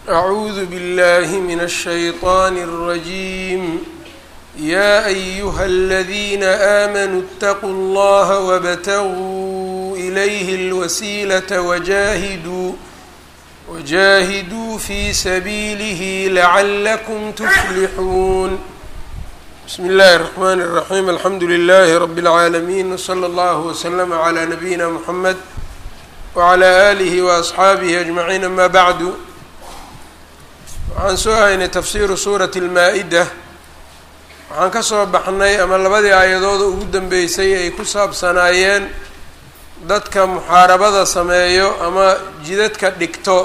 أعوذ بالله من الشيطان الرجيم يا أيها الذين آمنوا اتقوا الله وابتغوا إليه الوسيلة وجاهدوا وجاهدوا في سبيله لعلكم تفلحون بسم الله الرحمن الرحيم الحمد لله رب العالمين وصلى الله وسلم على نبينا محمد وعلى آله وأصxaabihi أجمعين أما bعd waxaan soo haynay tafsiru suurati الmaa-ida waxaan ka soo baxnay ama labadii aayadooda ugu dambeysay ay ku saabsanaayeen dadka muxaarabada sameeyo ama jidadka dhigto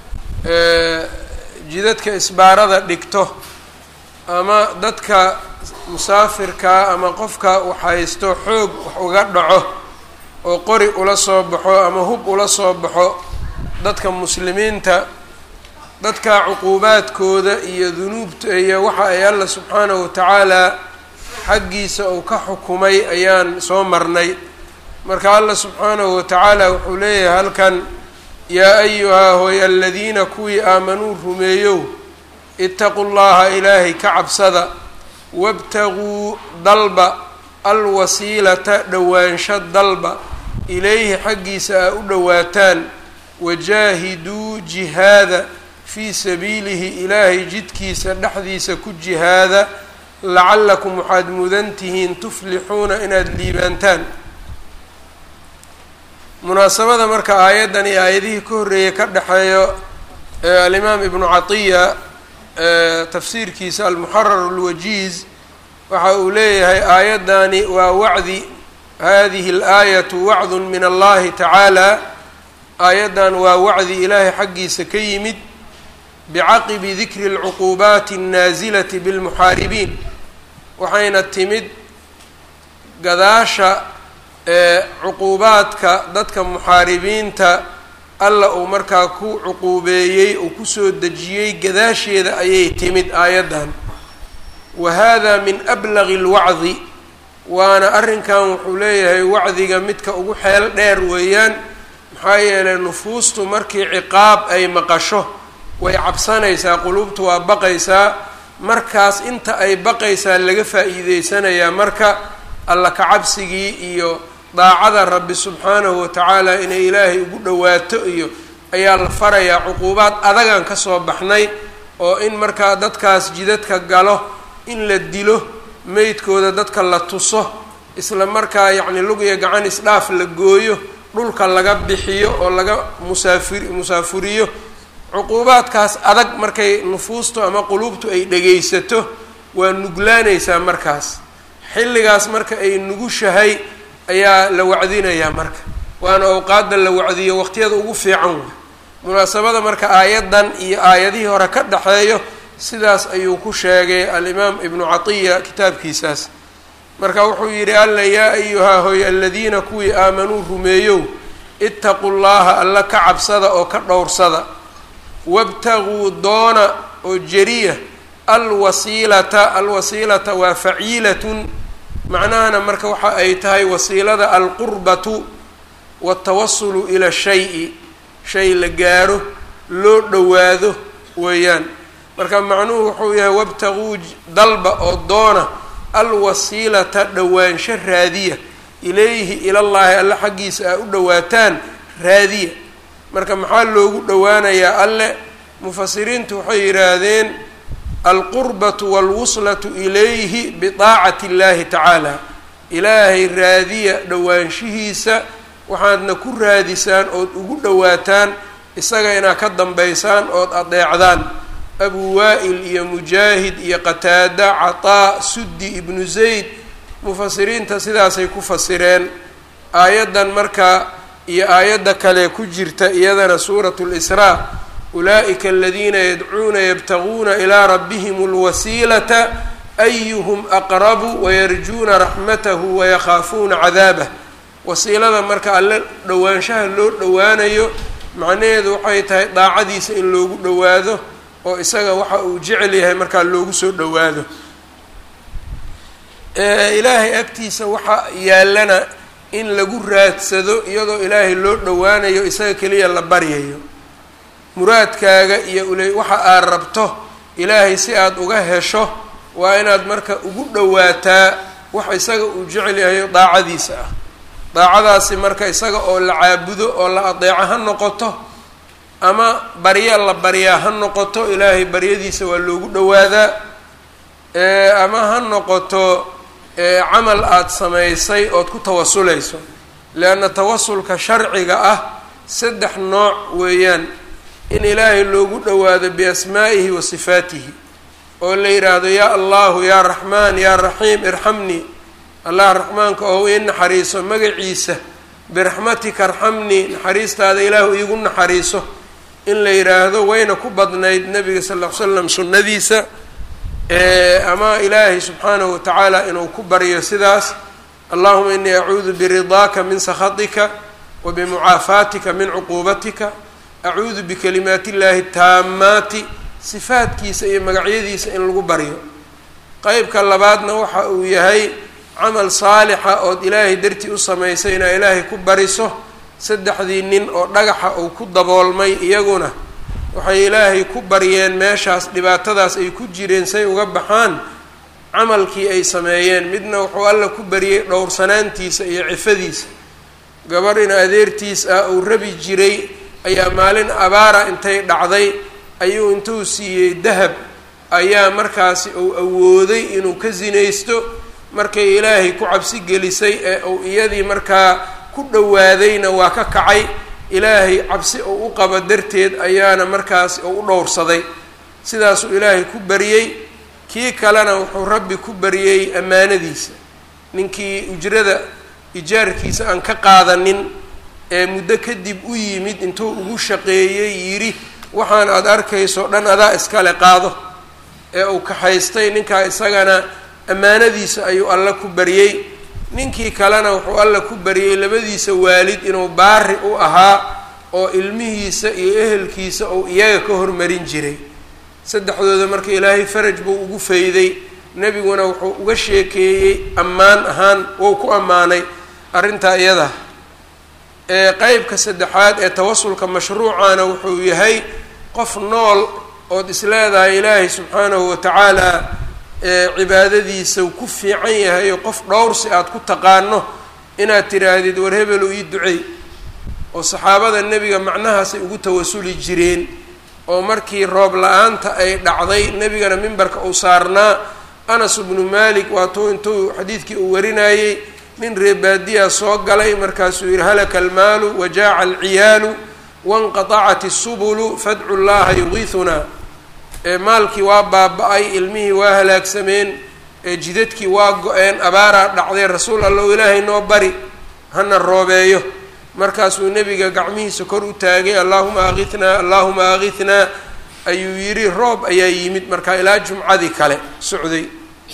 jidadka isbaarada dhigto ama dadka musaafirkaa ama qofka waxhaysto xoog wax uga dhaco oo qori ula soo baxo ama hub ula soo baxo dadka muslimiinta dadka cuquubaadkooda iyo dunuubta iyo waxa ay alla subxaanahu watacaala xaggiisa uu ka xukumay ayaan soo marnay marka alla subxaanahu watacaala wuxuu leeyahay halkan yaa ayuhaa hooy aladiina kuwii aamanuu rumeeyow itaqu llaha ilaahay ka cabsada wabtaguu dalba alwasiilata dhowaansho dalba ilayhi xaggiisa aa u dhowaataan wajaahiduu jihaada fii sabiilihi ilaahay jidkiisa dhexdiisa ku jihaada lacallakum waxaad mudan tihiin tuflixuuna inaad liibaantaan munaasabada marka aayaddan iyo aayadihii ka horreeyay ka dhexeeyo alimaam ibnu catiya tafsiirkiisa almuxarar alwajiiz waxa uu leeyahay aayaddani waa wacdi hadihi alaayatu wacdun min allahi tacaala aayaddan waa wacdi ilaahay xaggiisa ka yimid bicaqibi dikri alcuquubaati annaasilati bilmuxaaribiin waxayna timid gadaasha ee cuquubaadka dadka muxaaribiinta alla uu markaa ku cuquubeeyey uu kusoo dejiyey gadaasheeda ayay timid aayaddan wa hada min ablagi lwacdi waana arrinkan wuxuu leeyahay wacdiga midka ugu xeel dheer weeyaan maxaa yeelay nufuustu markii ciqaab ay maqasho way cabsanaysaa quluubtu waa baqaysaa markaas inta ay baqaysaa laga faa'iideysanayaa marka alla kacabsigii iyo daacada rabbi subxaanahu watacaala inay ilaahay ugu dhowaato iyo ayaa la farayaa cuquubaad adagan ka soo baxnay oo in markaa dadkaas jidadka galo in la dilo meydkooda dadka la tuso isla markaa yacni lug iyo gacan isdhaaf la gooyo dhulka laga bixiyo oo laga musaafir musaafuriyo cuquubaadkaas adag markay nufuustu ama quluubtu ay dhegaysato waa nuglaanaysaa markaas xilligaas marka ay nugushahay ayaa la wacdinayaa marka waana awqaadda la wacdiyo waqtiyada ugu fiican wey munaasabada marka aayaddan iyo aayadihii hore ka dhexeeyo sidaas ayuu ku sheegay alimaam ibnu catiya kitaabkiisaas marka wuxuu yidhi alla yaa ayuhaa hoy aladiina kuwii aamanuu rumeeyow itaqu llaha alla ka cabsada oo ka dhowrsada wabtaguu doona oo jeriya alwasiilata alwasiilata waa faciilatun macnahana marka waxa ay tahay wasiilada alqurbatu watawasulu ila shayi shay la gaaro loo dhowaado weeyaan marka macnuhu wuxuu yahay wabtaguu dalba oo doona alwasiilata dhowaansho raadiya ilayhi ilallaahi alle xaggiisa aa u dhowaataan raadiya marka maxaa loogu dhowaanayaa alle mufasiriintu waxay yidhaahdeen alqurbatu walwuslatu ilayhi bidaacati illaahi tacaala ilaahay raadiya dhowaanshihiisa waxaadna ku raadisaan ood ugu dhowaataan isaga inaad ka dambaysaan ood adeecdaan abu waa'il iyo mujaahid iyo qataada cataa suddi ibnu zayd mufasiriinta sidaasay ku fasireen aayaddan marka iyo aayadda kale ku jirta iyadana suuratu lisraa ulaa'ika aladiina yadcuuna yabtaguuna ilaa rabbihim alwasiilata ayuhum aqrabu wayarjuuna raxmatahu wayakhaafuuna cadaabah wasiilada marka alle dhowaanshaha loo dhowaanayo macnaheedu waxay tahay daacadiisa in loogu dhowaado oo isaga waxa uu jecel yahay markaa loogu soo dhowaado ilaahay agtiisa waxa yaallana in lagu raadsado iyadoo ilaahay loo dhowaanayo isaga keliya la baryayo muraadkaaga iyo ule waxa aad rabto ilaahay si aada uga hesho waa inaad marka ugu dhowaataa wax isaga uu jecel yahay daacadiisa ah daacadaasi marka isaga oo la caabudo oo la adeeco ha noqoto ama barya la baryaa ha noqoto ilaahay baryadiisa waa loogu dhowaadaa ama ha noqoto camal aada samaysay ood ku tawasulayso leanna tawasulka sharciga ah saddex nooc weeyaan in ilaahay loogu dhowaado biasmaa'ihi wa sifaatihi oo la yidhaahdo yaa allahu yaa raxmaan yaa raxiim irxamnii allah raxmaanka oo ii naxariiso magaciisa biraxmatika arxamnii naxariistaada ilaahu iigu naxariiso in la yidhaahdo wayna ku badnayd nabiga sal ll ly slam sunnadiisa ama ilaahay subxaanahu watacaala inuu ku baryo sidaas allahuma inii acuudu biridaaka min sakhatika wa bimucaafaatika min cuquubatika acuudu bikalimaati illaahi taamaati sifaadkiisa iyo magacyadiisa in lagu baryo qeybka labaadna waxa uu yahay camal saalixa ood ilaahay dartii u samaysay inaa ilaahay ku bariso saddexdii nin oo dhagaxa uu ku daboolmay iyaguna waxay ilaahay ku baryeen meeshaas dhibaatadaas ay ku jireen say uga baxaan camalkii ay sameeyeen midna wuxuu alla ku baryey dhowrsanaantiisa iyo cifadiisa gabar in adeertiis ah uu rabi jiray ayaa maalin abaara intay dhacday ayuu intuu siiyey dahab ayaa markaasi uu awooday inuu ka sinaysto markay ilaahay ku cabsi gelisay ee uu iyadii markaa ku dhowaadayna waa ka kacay ilaahay cabsi uu u qabo darteed ayaana markaas uu u dhowrsaday sidaasuu ilaahay ku baryey kii kalena wuxuu rabbi ku baryey ammaanadiisa ninkii ujrada ijaarkiisa aan ka qaadanin ee muddo kadib u yimid intuu ugu shaqeeyey yidhi waxaan aada arkayso dhan adaa iskale qaado ee uu kaxaystay ninkaa isagana ammaanadiisa ayuu alla ku baryey ninkii kalena wuxuu alla ku baryey labadiisa waalid inuu baari u ahaa oo ilmihiisa iyo ehelkiisa uu iyaga ka hormarin jiray saddexdooda marka ilaahay faraj buu ugu fayday nebiguna wuxuu uga sheekeeyey ammaan ahaan wou ku ammaanay arrintaa iyada ee qeybka saddexaad ee tawasulka mashruucana wuxuu yahay qof nool ood isleedahay ilaahay subxaanahu watacaala cibaadadiisa ku fiican yahay oo qof dhowrsi aada ku taqaano inaad tidhaahdid war hebelu ii ducey oo saxaabada nebiga macnahaasay ugu tawasuli jireen oo markii roob la-aanta ay dhacday nebigana mimbarka uu saarnaa anas bnu malik waatuu intuu xadiidkii uu warinayey nin reebaadiya soo galay markaasuu yihi halaka almaalu wajaaca alciyaalu wanqatacat isubulu fadcu llaha yugiisunaa maalkii waa baaba-ay ilmihii waa halaagsameen jidadkii waa go-een abaaraa dhacday rasuul allow ilaahay noo bari hana roobeeyo markaasuu nebiga gacmihiisa kor u taagay allaahuma akithnaa allaahuma akithnaa ayuu yidhi roob ayaa yimid markaa ilaa jumcadii kale socday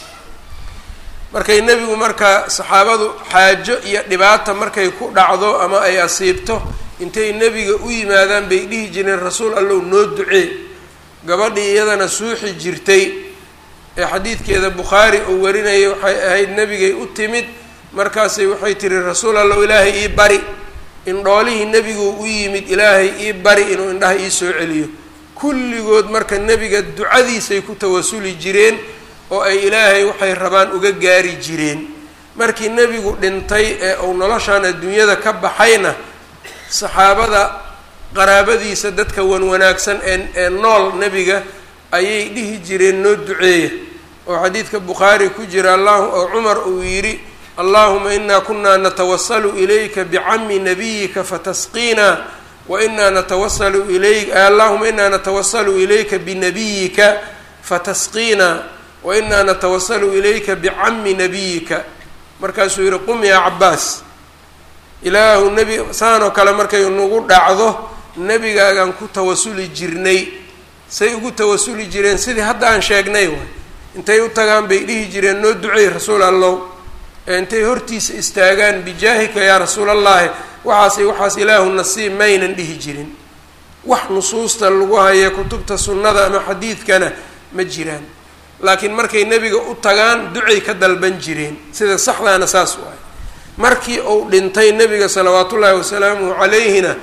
markay nebigu marka saxaabadu xaajo iyo dhibaata markay ku dhacdo ama ay asiibto intay nebiga u yimaadaan bay dhihi jireen rasuul allow noo ducee gabadhii iyadana suuxi jirtay ee xadiidkeeda bukhaari uu warinayay waxay ahayd nebigay u timid markaasay waxay tihi rasuul allow ilaahay ii bari indhoolihii nebigu u yimid ilaahay ii bari inuu indhaha ii soo celiyo kulligood marka nebiga ducadiisay ku tawasuli jireen oo ay ilaahay waxay rabaan uga gaari jireen markii nebigu dhintay ee uu noloshan adduunyada ka baxayna saxaabada qaraabadiisa dadka wan wanaagsan ee ee nool nebiga ayay dhihi jireen noo duceeya oo xadiidka bukhaari ku jira allah oo cumar uu yidhi allahuma inaa kunaa natawasalu ilayka bicami nabiyika fatasqiina wa inaa natawasalu ilayk allahuma inaa natawasalu ilayka binabiyika fatasqiina wa inaa natawasalu ilayka bicami nabiyika markaasuu yihi qum yaa cabaas ilaahu nebi saanoo kale markay nagu dhacdo nebigaagaan ku tawasuli jirnay say ugu tawasuli jireen sidii hadda aan sheegnay waay intay u tagaan bay dhihi jireen noo duceey rasuul allow ee intay hortiisa istaagaan bijaahika yaa rasuulallaahi waxaas waxaas ilaahu nasiib maynan dhihi jirin wax nusuusta lagu haya kutubta sunnada ama xadiidkana ma jiraan laakiin markay nebiga u tagaan ducay ka dalban jireen sida saxdaana saas waay markii uu dhintay nebiga salawaatullaahi wasalaamuhu calayhina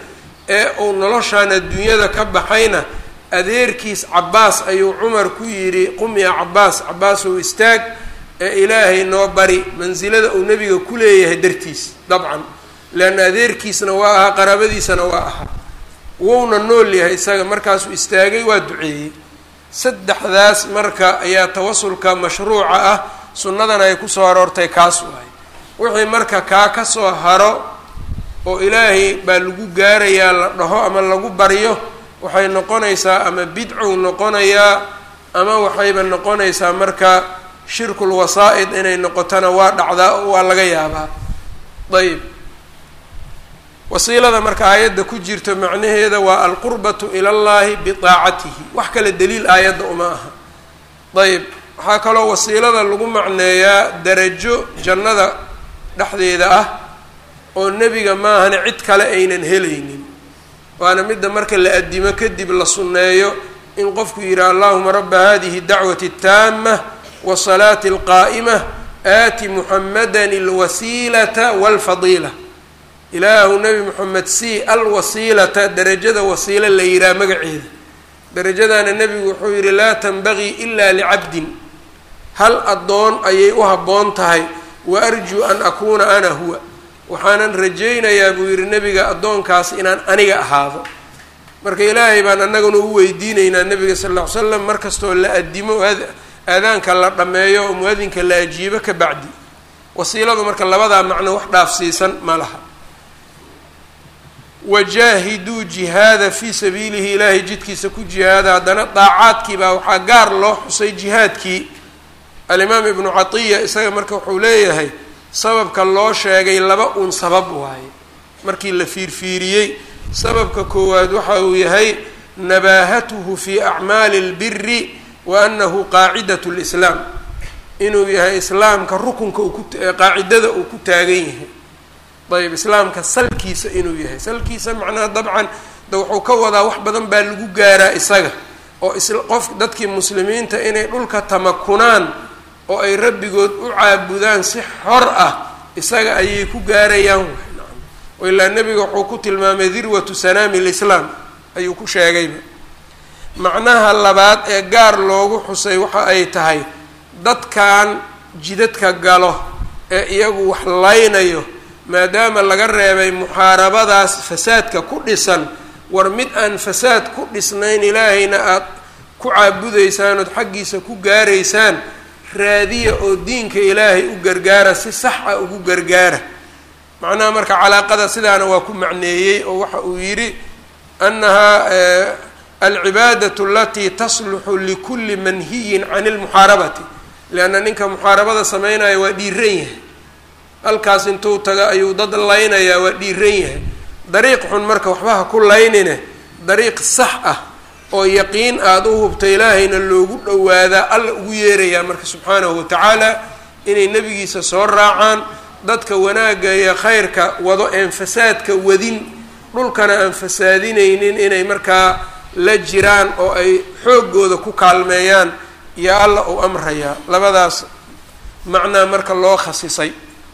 ee uu noloshaan adduunyada ka baxayna adeerkiis cabaas ayuu cumar ku yidhi qum yaa cabaas cabaasow istaag ee ilaahay noo bari mansilada uu nebiga ku leeyahay dartiis dabcan leanna adeerkiisna waa ahaa qaraabadiisana waa ahaa wuuna nool yahay isaga markaasuu istaagay waa duceeyey saddexdaas marka ayaa tawasulka mashruuca ah sunnadana ay kusoo aroortay kaas waay wixii marka kaa ka soo haro oo ilaahay baa lagu gaarayaa la dhaho ama lagu baryo waxay noqonaysaa ama bidcow noqonayaa ama waxayba noqonaysaa marka shirkul wasaa-id inay noqotona waa dhacdaa oo waa laga yaabaa ayb wasiilada marka aayadda ku jirto macnaheeda waa alqurbatu ila llahi biaacatihi wax kale daliil aayadda uma aha ayb waxaa kaloo wasiilada lagu macneeyaa darajo jannada dhexdeeda ah oo nebiga maahane cid kale aynan helaynin waana midda marka la addimo kadib la sunneeyo in qofku yidhaha allahuma rabba hadihi dacwati اtaama wasalaati alqaa'ima aati muxamadan alwasiilata walfadiila ilaahu nebi moxamed c alwasiilata derajada wasiilo la yihaha magaceeda derajadaana nebigu wuxuu yidhi laa tanbagii ila licabdin hal addoon ayay u habboon tahay wa arjuu an akuuna ana huwa waxaanan rajaynayaa buu yidhi nebiga addoonkaas inaan aniga ahaado marka ilaahay baan annaguna u weydiinaynaa nebiga sal ll ly slam mar kastoo la addimo aadaanka la dhammeeyo oo mu-adinka la ajiibo ka bacdi wasiiladu marka labadaa macno wax dhaafsiisan ma laha wajaahiduu jihaada fii sabiilihi ilaahay jidkiisa ku jihaada haddana daacaadkii baa waxaa gaar loo xusay jihaadkii alimaam ibnu catiya isaga marka wuxuu leeyahay sababka loo sheegay laba uun sabab waaye markii la fiirfiiriyey sababka koowaad waxa uu yahay nabaahatuhu fi acmaali اlbiri wa anahu qaacidat lislaam inuu yahay islaamka rukunka qaacidada uu ku taagan yahay ayb islaamka salkiisa inuu yahay salkiisa macnaha dabcan de wuxuu ka wadaa wax badan baa lagu gaaraa isaga oo qof dadkii muslimiinta inay dhulka tamakunaan oo ay rabbigood u caabudaan si xor ah isaga ayay ku gaarayaan o ilaa nebiga wuxuu ku tilmaamay dirwatu sanaami lislaam ayuu ku sheegayba macnaha labaad ee gaar loogu xusay waxa ay tahay dadkan jidadka galo ee iyagu wax laynayo maadaama laga reebay muxaarabadaas fasaadka ku dhisan war mid aan fasaad ku dhisnayn ilaahayna aada ku caabudaysaan ood xaggiisa ku gaaraysaan raadiya oo diinka ilaahay u gargaara si sax ah ugu gargaara macnaha marka calaaqada sidaana waa ku macneeyey oo waxa uu yidhi annahaa alcibaadatu alatii tasluxu likulli manhiyin can ilmuxaarabati lianna ninka muxaarabada sameynaya waa dhiiran yahay halkaas intuu taga ayuu dad laynayaa waa dhiiran yahay dariiq xun marka waxba ha ku laynine dariiq sax ah oo yaqiin aada u hubta ilaahayna loogu dhowaadaa alla ugu yeerayaa marka subxaanahu watacaala inay nebigiisa soo raacaan dadka wanaagga iyo khayrka wado een fasaadka wadin dhulkana aan fasaadinaynin inay markaa la jiraan oo ay xooggooda ku kaalmeeyaan iyo alla uu amrayaa labadaas macnaa marka loo khasisay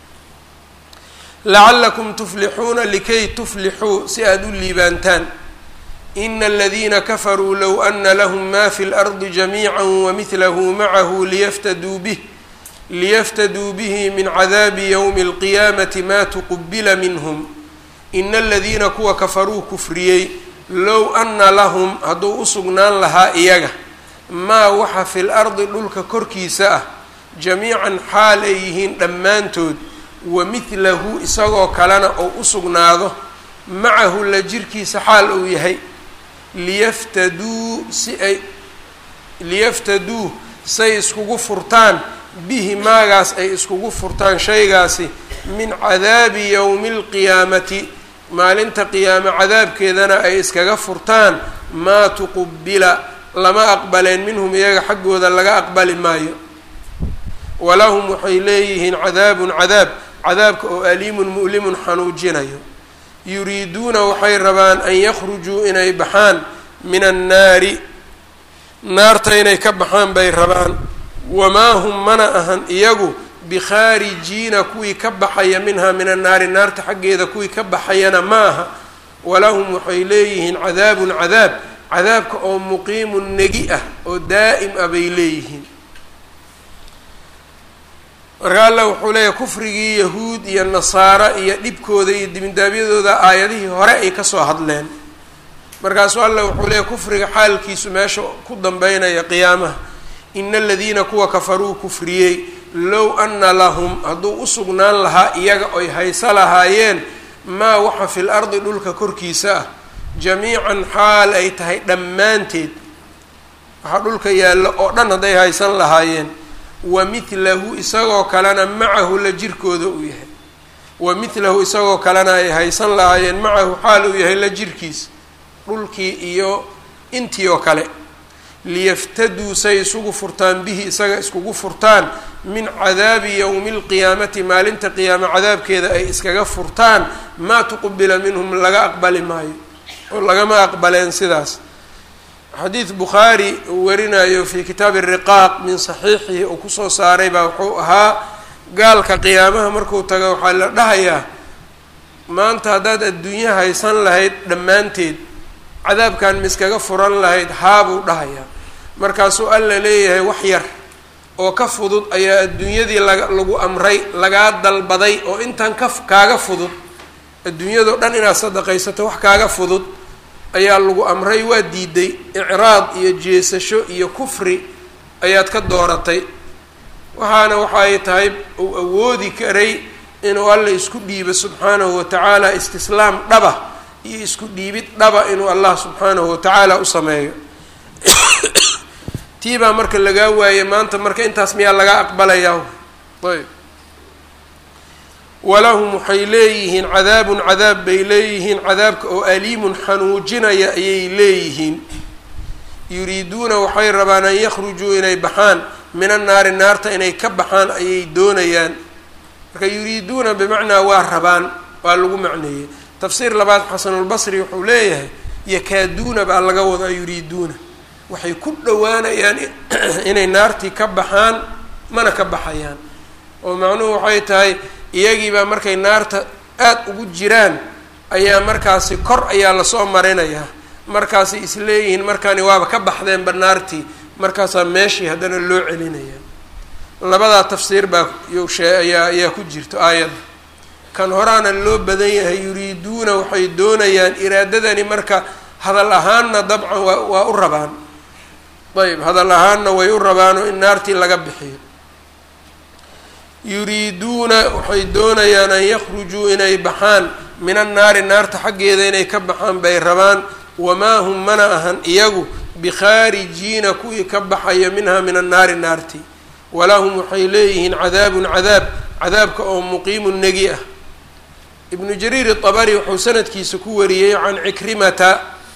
lacallakum tuflixuuna likay tuflixuu si aada u liibaantaan ina aladiina kafaruu low ana lahum ma fi lardi jamiica wamidlahu macahu liyaftaduu bih liyaftaduu bihi min cadaabi ywmi اlqiyaamati ma tuqubila minhm ina aladiina kuwa kafaruu kufriyey low ana lahum hadduu u sugnaan lahaa iyaga maa waxa fi lardi dhulka korkiisa ah jamiican xaal ay yihiin dhammaantood wamidlahu isagoo kalena ou u sugnaado macahu la jirkiisa xaal uu yahay liyaftaduu si ay liyaftaduu say iskugu furtaan bihi maagaas ay iskugu furtaan shaygaasi min cadaabi yowmi alqiyaamati maalinta qiyaame cadaabkeedana ay iskaga furtaan maa tuqubila lama aqbaleen minhum iyaga xaggooda laga aqbali maayo walahum waxay leeyihiin cadaabun cadaab cadaabka oo aliimun mu'limun xanuujinayo yuriiduuna waxay rabaan an yakhrujuu inay baxaan min annaari naarta inay ka baxaan bay rabaan wamaa hum mana ahan iyagu bikhaarijiina kuwii ka baxaya minhaa min annaari naarta xaggeeda kuwii ka baxayana ma aha walahum waxay leeyihiin cadaabun cadaab cadaabka oo muqiimun negi ah oo daa'im ah bay leeyihiin marka alla wuxuu leeyahay kufrigii yahuud iyo nasaara iyo dhibkooda iyo dibindaabyadooda aayadihii hore ay kasoo hadleen markaasuu alla wuxuu leeyahy kufriga xaalkiisu meesha ku dambeynaya qiyaamaha ina aladiina kuwa kafaruu kufriyey low ana lahum hadduu u sugnaan lahaa iyaga oy hayso lahaayeen maa waxa fil ardi dhulka korkiisa ah jamiican xaal ay tahay dhammaanteed waxaa dhulka yaalla oo dhan hadday haysan lahaayeen wa mithlahu isagoo kalena macahu la jirkooda uu yahay wa mithlahu isagoo kalena ay haysan lahaayeen macahu xaal uu yahay la jirkiisa dhulkii iyo intii oo kale liyaftaduu say isugu furtaan bihi isaga iskugu furtaan min cadaabi yowmi lqiyaamati maalinta qiyaame cadaabkeeda ay iskaga furtaan maa tuqbila minhum laga aqbali maayo oo lagama aqbaleen sidaas xadiid bukhaari uu warinayo fii kitaabi riqaaq min saxiixihi uu kusoo saaray baa wuxuu ahaa gaalka qiyaamaha markuu tago waxaa la dhahayaa maanta haddaad adduunyo haysan lahayd dhammaanteed cadaabkan miskaga furan lahayd haabuu dhahayaa markaasuu alla leeyahay wax yar oo ka fudud ayaa adduunyadii laga lagu amray lagaa dalbaday oo intan ka kaaga fudud adduunyadao dhan inaad sadaqaysato wax kaaga fudud ayaa lagu amray waa diiday icraad iyo jeesasho iyo kufri ayaad ka dooratay waxaana waxa ay tahay uu awoodi karay inuu alla isku dhiibo subxaanahu watacaala istislaam dhaba iyo isku dhiibid dhaba inuu allah subxaanahu watacaala u sameeyo tii baa marka lagaa waayey maanta marka intaas miyaa laga aqbalayaa ayb walahum waxay leeyihiin cadaabun cadaab bay leeyihiin cadaabka oo aliimun xanuujinaya ayay leeyihiin yuriiduuna waxay rabaan an yakhrujuu inay baxaan min annaari naarta inay ka baxaan ayay doonayaan marka yuriiduuna bimacnaa waa rabaan waa lagu macneeyey tafsiir labaad xasanulbasri wuxuu leeyahay yakaaduuna baa laga wadaa yuriiduuna waxay ku dhowaanayaan inay naartii ka baxaan mana ka baxayaan oo macnuhu waxay tahay iyagiibaa markay naarta aada ugu jiraan ayaa markaasi kor ayaa lasoo marinayaa markaasay isleeyihiin markaani waaba ka baxdeenba naartii markaasaa meeshii haddana loo celinaya labadaa tafsiir baa yshee ayaa ayaa ku jirto aayadda kan horaana loo badan yahay yuriiduuna waxay doonayaan iraadadani marka hadal ahaanna dabcan waa waa u rabaan ayb hadal ahaanna way u rabaanoo in naartii laga bixiyo yuriiduuna waxay doonayaan an yakhrujuu inay baxaan min annaari naarta xaggeeda inay ka baxaan bay rabaan wamaa hum mana ahan iyagu bikhaarijiina kuwii ka baxaya minha min annaari naarti walahum waxay leeyihiin cadaabun cadaab cadaabka oo muqiimun negi ah ibnu jariir itabari wuxuu sanadkiisa ku wariyey can cikrimata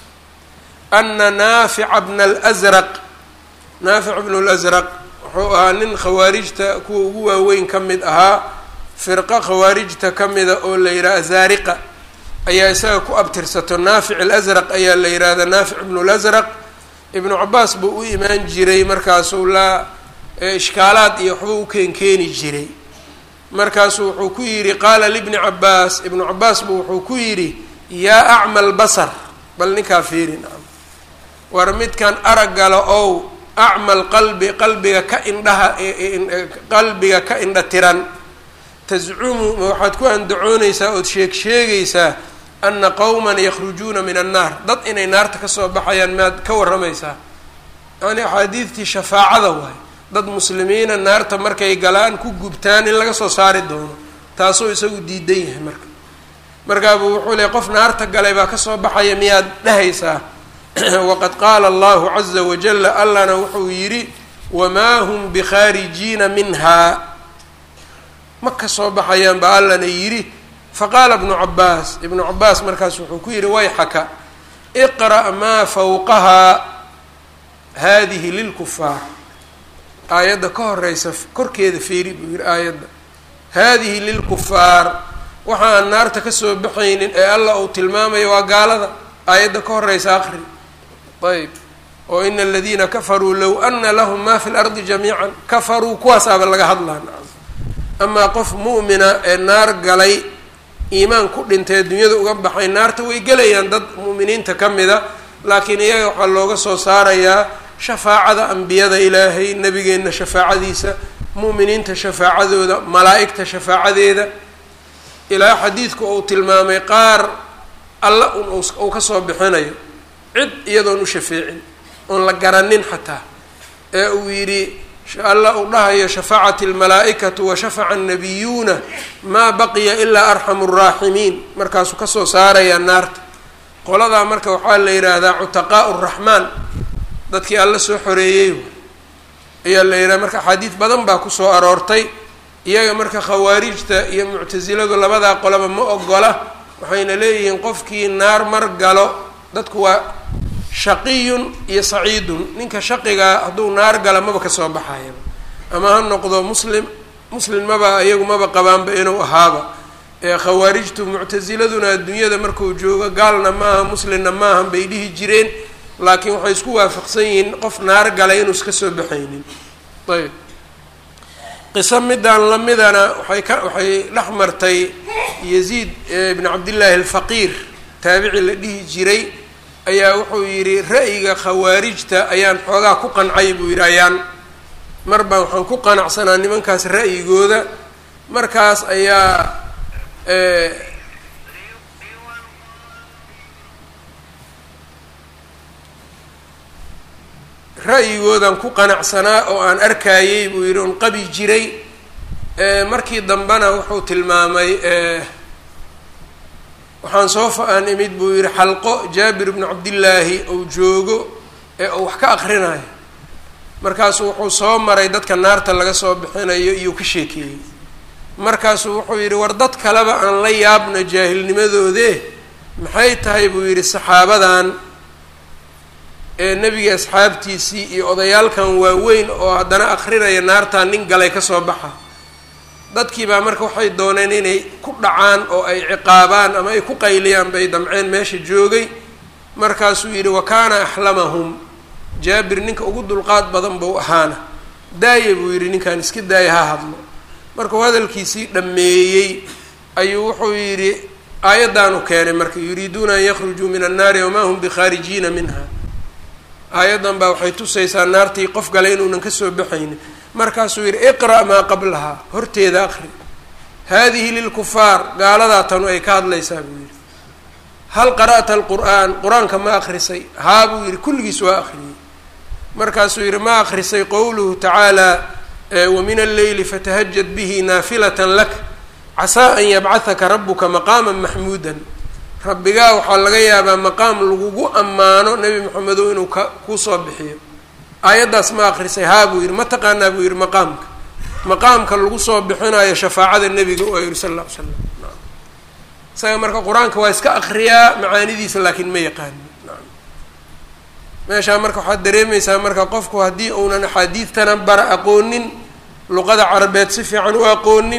ana naafica bna alsraq naafic bnu lsraq wuxuu ahaa nin khawaarijta kuwa ugu waaweyn ka mid ahaa firqa khawaarijta ka mida oo la yidhaha azaariqa ayaa isaga ku abtirsato naafic alasraq ayaa la yidhaahda naafic ibnu lasraq ibnu cabaas buu u imaan jiray markaasuu la ishkaalaad iyo waxba u keenkeeni jiray markaasuu wuxuu ku yidhi qaala libni cabaas ibnu cabaas buu wuxuu ku yidhi yaa acma albasar bal ninkaa fiiri nacam war midkan araggala ow acmal qalbi qalbiga ka indhaha qalbiga ka indha tiran tascumu ma waxaad ku andacoonaysaa ood sheeg sheegaysaa ana qowman yakhrujuuna min annaar dad inay naarta kasoo baxayaan maad ka warramaysaa yani axaadiidtii shafaacada waay dad muslimiina naarta markay galaan ku gubtaan in laga soo saari doono taasuu isagu diidan yahay marka markaabuu wuxuu leey qof naarta galay baa kasoo baxaya miyaad dhahaysaa waqad qaala allahu caza wajala allana wuxuu yidhi wamaa hum bikhaarijiina minhaa ma kasoo baxayaan baa allana yidhi faqaala ibnu cabaas ibnu cabaas markaas wuxuu ku yidhi wayxaka iqra' maa fawqahaa haadihi lilkufaar aayadda ka horeysa korkeeda feeri buu yihi aayadda haadihi lilkufaar waxa aan naarta kasoo baxaynin ee allah uu tilmaamayo waa gaalada aayadda ka horeysa aqri ayb oo ina aladiina kafaruu low ana lahum ma fi lardi jamiican kafaruu kuwaasaaba laga hadlaa amaa qof mu'mina ee naar galay iimaan ku dhintay adduunyada uga baxay naarta way gelayaan dad mu'miniinta ka mida laakiin iyaga waxaa looga soo saarayaa shafaacada ambiyada ilaahay nebigeenna shafaacadiisa mu'miniinta shafaacadooda malaa'igta shafaacadeeda ilaa xadiidku uu tilmaamay qaar alla un uu ka soo bixinayo cid iyadoon u shafeecin oon la garanin xataa ee uu yidhi alla uu dhahayo shafacat almalaa'ikatu wa shafaca annabiyuuna maa baqiya ilaa arxamu raaximiin markaasuu kasoo saarayaa naarta qoladaa marka waxaa la yidhaahdaa cutaqaau raxmaan dadkii alla soo xoreeyey ayaa la yidhaha marka axaadiid badan baa kusoo aroortay iyaga marka khawaarijta iyo muctasiladu labadaa qolaba ma ogola waxayna leeyihiin qofkii naar mar galo dadku waa shaqiyun iyo saciidun ninka shaqigaa hadduu naar gala maba kasoo baxayaba ama ha noqdo muslim muslim maba iyagu maba qabaanba inuu ahaaba ee khawaarijtu muctasiladuna adduunyada markuu joogo gaalna maaha muslimna maahan bay dhihi jireen laakiin waxay isku waafaqsan yihiin qof naar galay inuu iska soo baxaynin ayb qiso midaan lamidana waxay ka waxay dhex martay yaziid ibn cabdillaahi alfaqiir taabici la dhihi jiray ayaa wuxuu yidhi ra'yiga khawaarijta ayaan xoogaa ku qancay buu yidhi ayaan mar baan waxaan ku qanacsanaa nimankaas ra'yigooda markaas ayaa ra'yigoodan ku qanacsanaa oo aan arkayey buu yidhi on qabi jiray markii dambena wuxuu tilmaamay waxaan soo fa-aan imid buu yidhi xalqo jaabir bnu cabdillaahi ou joogo ee uu wax ka akrinayo markaasuu wuxuu soo maray dadka naarta laga soo bixinayo iyuu ka sheekeeyey markaasuu wuxuu yidhi war dad kaleba aan la yaabno jaahilnimadoode maxay tahay buu yidhi saxaabadan ee nebiga asxaabtiisii iyo odayaalkan waaweyn oo haddana akrinaya naartaan nin galay kasoo baxa dadkii baa marka waxay dooneen inay ku dhacaan oo ay ciqaabaan ama ay ku qayliyaan bay damceen meesha joogay markaasuu yidhi wa kaana axlamahum jaabir ninka ugu dulqaad badan buu ahaana daaya buu yidhi ninkaan iska daaya ha hadlo markuu hadalkiisii dhammeeyey ayuu wuxuu yidhi aayaddaanu keenay marka yuriiduuna an yakhrujuu min annaari wamaa hum bikhaarijiina minha aayaddan baa waxay tusaysaa naartii qof gale inuunan kasoo baxaynin markaasuu yidhi iqra' maa qablahaa horteeda aqri haadihi lilkufaar gaaladaa tanu ay ka hadlaysaa buu yidhi hal qara'ta alqur'aan qur-aanka ma akrisay haa buu yidhi kulligiis waa akhriyey markaasuu yidhi ma akrisay qowluhu tacaala wamin alleyli fatahajad bihi naafilatan lak casaa an yabcahaka rabuka maqaama maxmuudan rabbigaa waxaa laga yaabaa maqaam lagugu ammaano nebi maxamedow inuu ka kuusoo bixiyo aayaddaas ma akrisay haa buu yidhi ma taqaanaa buu yidhi maqaamka maqaamka lagu soo bixinayo shafaacada nebiga oo yidhi sal alla ly slam isaga marka qur-aanka waa iska akriyaa macaanidiisa laakiin ma yaqaani meeshaa marka waxaad dareemaysaa marka qofku haddii uunan axaadiidtana bara aqoonin luqada carabeed si fiican u aqoonin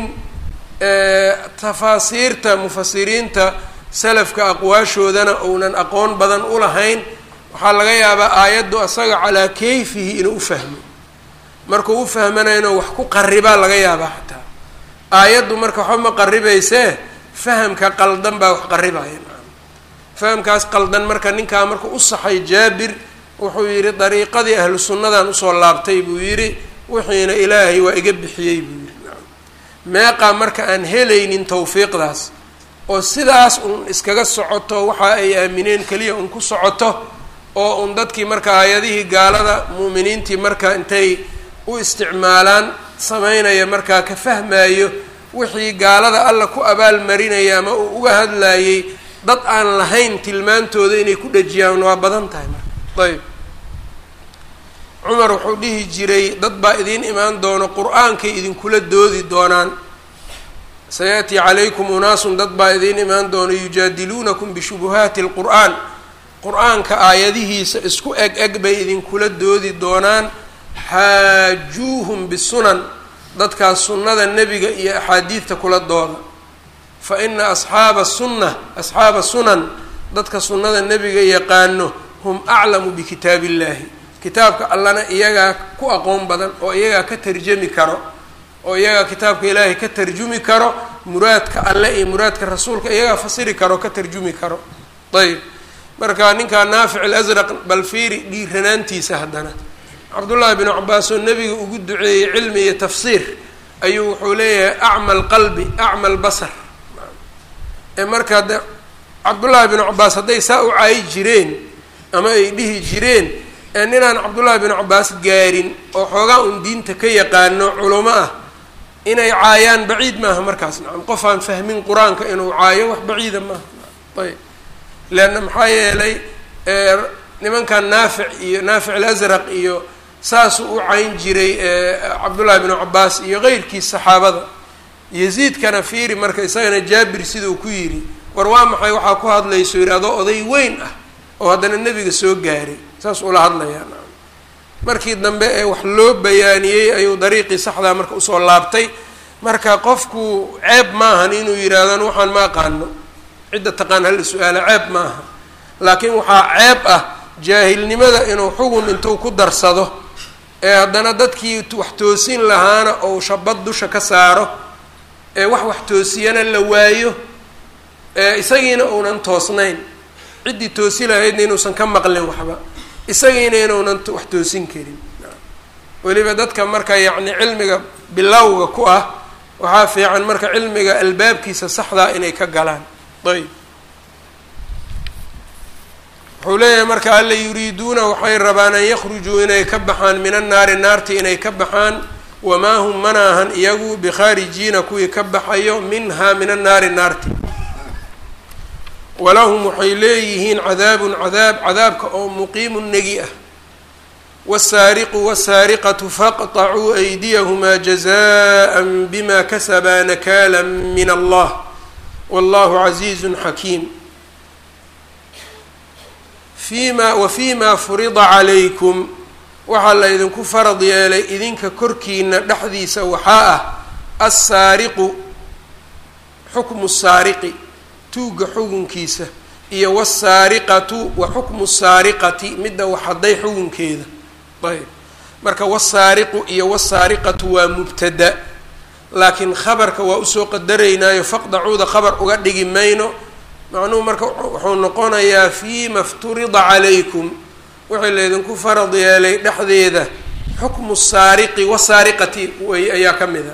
tafaasiirta mufasiriinta salafka aqwaashoodana uunan aqoon badan u lahayn waxaa laga yaabaa aayaddu asaga calaa kayfihi inuu u fahmo markuu u fahmanayno wax ku qaribaa laga yaabaa xataa aayaddu marka waxba ma qaribaysee fahamka qaldan baa wax qaribaya fahamkaas qaldan marka ninkaa markuu u saxay jaabir wuxuu yidhi dariiqadii ahlu sunnadan usoo laabtay buu yidhi wixiina ilaahay waa iga bixiyey buu yidhi meeqaa marka aan helaynin tawfiiqdaas oo sidaas un iskaga socoto waxa ay aamineen keliya un ku socoto oo un dadkii marka aayadihii gaalada mu'miniintii marka intay u isticmaalaan sameynaya markaa ka fahmayo wixii gaalada alla ku abaalmarinaya ama uu uga hadlayey dad aan lahayn tilmaantooda inay ku dhejiyaan waa badan tahay marka ayb cumar wuxuu dhihi jiray dad baa idiin imaan doono qur-aankay idinkula doodi doonaan sayaأtii calaykum unaasun dad baa idiin imaan doono yujaadiluunakum bishubuhaati اlqur'aan qur-aanka aayadihiisa isku eg eg bay idinkula doodi doonaan xaajuuhum bisunan dadkaas sunnada nebiga iyo axaadiidta kula dooda fa ina asxaaba sunna asxaaba sunan dadka sunnada nebiga yaqaano hum aclamu bikitaab illahi kitaabka allana iyagaa ku aqoon badan oo iyagaa ka tarjami karo oo iyagaa kitaabka ilaahay ka tarjumi karo muraadka alle iyo muraadka rasuulka iyagaa fasiri karo ka tarjumi karo ayb marka ninkaa naafic alasraq bal fiiri dhiiranaantiisa haddana cabdullaahi binu cabaas oo nebiga ugu duceeyey cilmi iyo tafsiir ayuu wuxuu leeyahay acma alqalbi acma albasar ee marka de cabdullaahi binu cabaas hadday saa u caayi jireen ama ay dhihi jireen ee ninaan cabdullaahi binu cabaas gaarin oo xoogaa un diinta ka yaqaano culamo ah inay caayaan baciid maaha markaas nacam qof aan fahmin qur-aanka inuu caayo wax baciida maaha ayb leanna maxaa yeelay nimankan naafic iyo naafic alasraq iyo saasuu u cayn jiray cabdullaahi binu cabaas iyo keyrkiis saxaabada yaziidkana fiiri marka isagana jaabir siduu ku yidhi war waa maxay waxaa ku hadlayso yidhi adoo oday weyn ah oo haddana nebiga soo gaaray saas ula hadlayaa markii dambe ee wax loo bayaaniyey ayuu dariiqii saxdaa marka usoo laabtay marka qofku ceeb maahan inuu yidhaahdan waxaan ma aqaano cidda taqaan hal su-aala ceeb maaha laakiin waxaa ceeb ah jaahilnimada inuu xugun intuu ku darsado ee haddana dadkii wax toosin lahaana ou shabad dusha ka saaro ee wax wax toosiyana la waayo ee isagiina uunan toosnayn ciddii toosi lahaydna inuusan ka maqlin waxba isagiina inuunan wax toosin karin weliba dadka marka yacni cilmiga bilowga ku ah waxaa fiican marka cilmiga albaabkiisa saxdaa inay ka galaan ayb wuxuu leeyahay marka alla yuriiduuna waxay rabaan an yakhrujuu inay ka baxaan min annaari naarti inay ka baxaan wamaa hum mana ahan iyagu bikhaarijiina kuwii ka baxayo minhaa min annaari naarti walahum waxay leeyihiin cadaabun cadaab cadaabka oo muqiimu negi ah wasaariqu wasaariqatu faqطacuu aydiyahumaa jazaءa bima kasabaa nakaala min allah wallahu casiizu xakiim fima wa fima furida calaykum waxaa la idinku farad yeelay idinka korkiina dhexdiisa waxaa ah assaariqu xukmu saariqi tuugga xugunkiisa iyo wasaariqatu wa xukmu saariqati midda waxaday xugunkeeda ayb marka wasaariqu iyo wasaariqatu waa mubtada laakiin khabarka waa usoo qadaraynaayo faqdacuuda khabar uga dhigi mayno macnuhu marka wuxuu noqonayaa fiima fturida calaykum wixii laydinku farad yeelay dhexdeeda xukmu saariqi wasaariqati way ayaa ka mida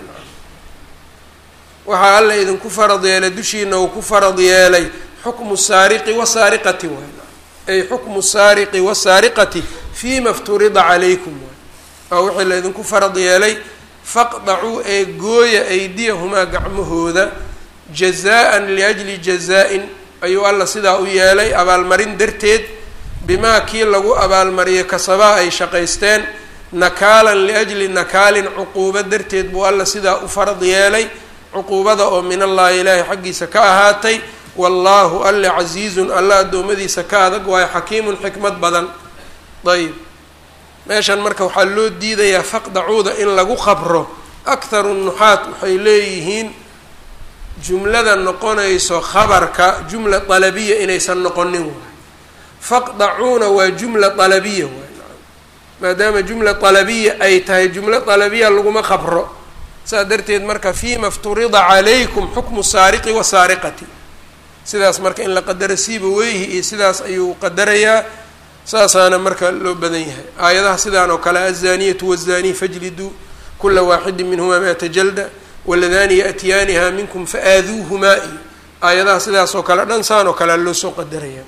waxaa alla idinku farad yeelay dushiina uu ku farad yeelay xukmu saariqi wasaariqati waay ay xukmu saariqi wasaariqati fiima fturida calaykum waay waa wixii laydinku farad yeelay faqdacuu ee gooya aydiyahumaa gacmahooda jazaa-an liajli jazaa-in ayuu alla sidaa u yeelay abaalmarin darteed bimaa kii lagu abaalmariyay kasabaa ay shaqaysteen nakaalan liajli nakaalin cuquubo darteed buu alla sidaa u farad yeelay cuquubada oo min allaahi ilaahay xaggiisa ka ahaatay wallaahu alle casiizun alla addoommadiisa ka adag waayo xakiimun xikmad badan ayb meeshan marka waxaa loo diidayaa faqdacuuda in lagu qabro akharu nuxaat waxay leeyihiin jumlada noqonayso khabarka jumla dalabiya inaysan noqonin waay faqdacuuna waa jumla dalabiya waay maadaama jumla dalabiya ay tahay jumlo dalabiya laguma qabro saas darteed marka fiima fturida calaykum xukmu saariqi wasaariqati sidaas marka in la qadaro siiba weyhi iyo sidaas ayuu qadarayaa saasaana marka loo badan yahay aayadaha sidaan oo kale azaniyatu wazani fajliduu kula waaxidin minhumaa miata jalda waladani yaأtiyaaniha minkum faaaduuhumaa iyo aayadaha sidaas oo kale dhan saan oo kale loo soo qadaraya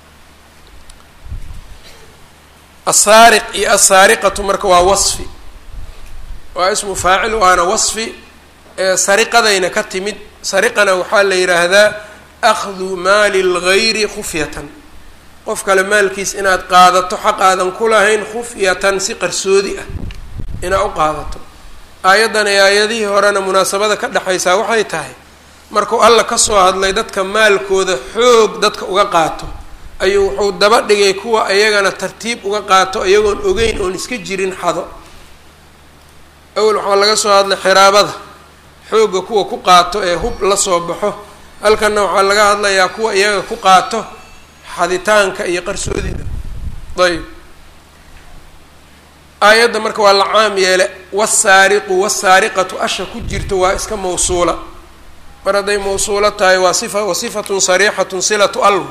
asaariq iyo asaariqatu marka waa wasfi waa ismu faacil waana wasfi sariqadayna ka timid sariqana waxaa la yidhaahdaa akhdu maali اlgayri khufyatan qof kale maalkiis inaad qaadato xaq aadan ku lahayn khufyatan si qarsoodi ah inaad u qaadato aayaddan ee aayadihii horena munaasabada ka dhexaysaa waxay tahay markuu alla kasoo hadlay dadka maalkooda xoog dadka uga qaato ayuu wuxuu daba dhigay kuwa ayagana tartiib uga qaato iyagoon ogeyn oon iska jirin xado awel waxaa laga soo hadlay xiraabada xoogga kuwa ku qaato ee hub la soo baxo halkanna waxaa laga hadlayaa kuwa iyaga ku qaato xaditaanka iyo qarsoodida ayb aayadda marka waa la caam yeele wasaariqu wasaariqatu asha ku jirto waa iska mawsuula mar hadday mawsuulo tahay waa sifa wa sifatun sariixatun silatu al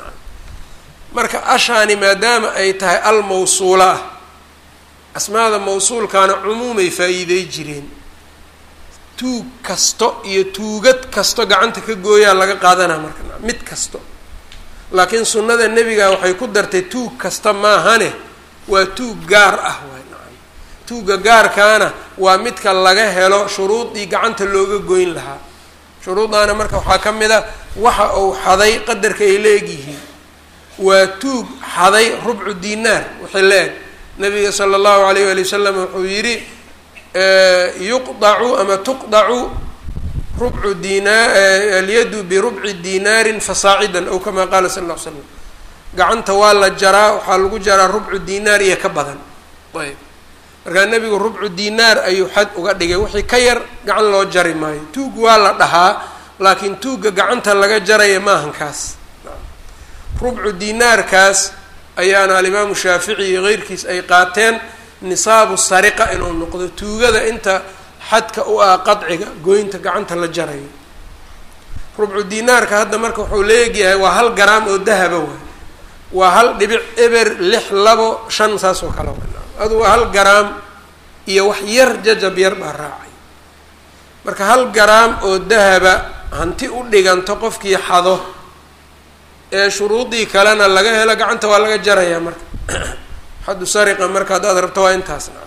marka ashaani maadaama ay tahay al mawsuula ah asmaada mawsuulkaana cumuumay faa-iidey jireen tuug kasto iyo tuugad kasto gacanta ka gooyaa laga qaadanaa marka mid kasto laakiin sunnada nebiga waxay ku dartay tuug kasta maahane waa tuug gaar ah waay nacam tuugga gaarkaana waa midka laga helo shuruudii gacanta looga goyn lahaa shuruudaana marka waxaa ka mid a waxa uu xaday qadarka ay leegyihiin waa tuug xaday rubcu dinaar wixii la-eg nabiga sala allahu alayh wali wasalam wuxuu yidhi yuqdacu ama tuqdacu rubcu dinaa alyadu birubci dinaarin fasaacidan ow kamaa qaala sala lla ly slam gacanta waa la jaraa waxaa lagu jaraa rubcu dinaar iyo ka badan ayb markaa nebigu rubcu dinaar ayuu xad uga dhigay wixii ka yar gacan loo jari maayo tuug waa la dhahaa laakiin tuugga gacanta laga jaraya maahan kaas rubcu dinaarkaas ayaana alimaamu shaafici iyo keyrkiis ay qaateen nisaabu sariqa inuu noqdo tuugada inta xadka u ah qadciga goynta gacanta la jarayo rubcu dinaarka hadda marka wuxuu leegyahay waa hal garaam oo dahaba waay waa hal dhibic eber lix labo shan saas oo kale adu waa hal garaam iyo wax yar jajab yar baa raacay marka hal garaam oo dahaba hanti u dhiganto qofkii xado ee shuruudii kalena laga helo gacanta waa laga jarayaa marka xaddu sariqa marka haddaad rabto waa intaas nacam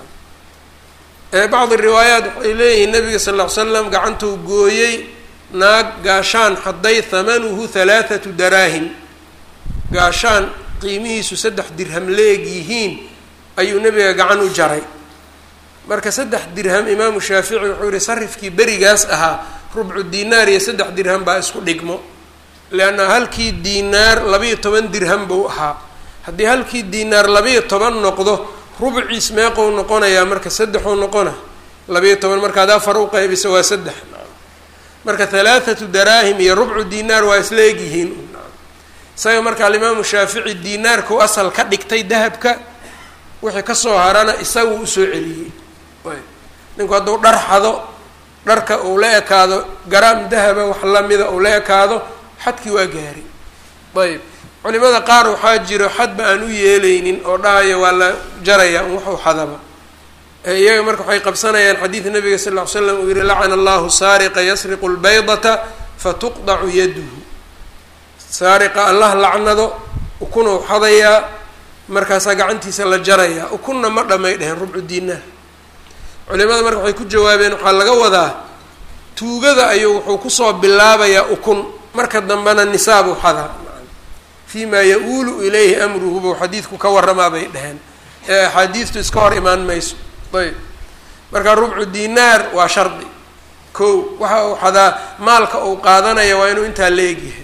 bacdi riwaayaat waxay leeyihiin nabiga sal ll ly slam gacantuu gooyey naag gaashaan xaday hamanuhu halaathatu daraahim gaashaan qiimihiisu saddex dirham leeg yihiin ayuu nebiga gacan u jaray marka saddex dirham imaamu shaafici wuxuu yihi sarifkii berigaas ahaa rubcu dinaar iyo saddex dirham baa isku dhigmo leanna halkii diinaar labayo toban dirham buu ahaa haddii halkii diinaar labayo toban noqdo rubciis meeqou noqonayaa marka saddexuu noqona labayo toban markaad afar u qaybisa waa saddex marka halaathatu daraahim iyo rubcu dinaar waa isla egyihiin isaga marka alimaamu shaafici dinaarkau asal ka dhigtay dahabka wixii kasoo harana isaguu usoo celiyey ninku hadduu dhar xado dharka uu la ekaado garaam dahaba wax lamida uu la ekaado xadkii waa gaari ayb culimada qaar waxaa jiro xadba aan u yeeleynin oo dhahaya waa la jaraya un waxu xadaba iyaga marka waxay qabsanayaan xadiid nabiga sal ll ly slam uu yihi lacana allahu saariqa yasriqu lbaydata fatuqdacu yaduhu saariqa allah lacnado ukunuu xadayaa markaasaa gacantiisa la jarayaa ukunna ma dhamay dheheen rubcu dinaar culimada marka waxay ku jawaabeen waxaa laga wadaa tuugada ayuu wuxuu kusoo bilaabayaa ukun marka dambena nisaabu xadaa fi ma ya-uulu ilayhi amruhu buu xadiidku ka waramaa bay dheheen ee axaadiistu iska hor imaan mayso ayb marka rubcu dinaar waa shardi ko waxa uu xadaa maalka uu qaadanaya waa inuu intaa leegyahay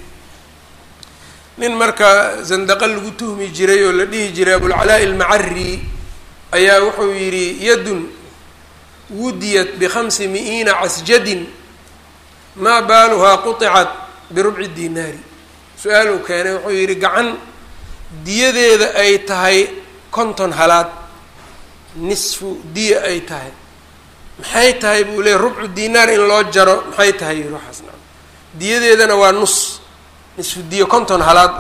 nin marka zandaqo lagu tuhmi jiray oo la dhihi jiray abulcalaa'i almacari ayaa wuxuu yidhi yadun wudiyat bikhamsi mi-iina casjadin maa baaluhaa quطicat birubci dinaari su-aal uu keenay wuxuu yidhi gacan diyadeeda ay tahay konton halaad nisfu diya ay tahay maxay tahay buu leeyay rubcu dinaar in loo jaro maxay tahay yidhi waxaas na diyadeedana waa nus nisfu diya konton halaad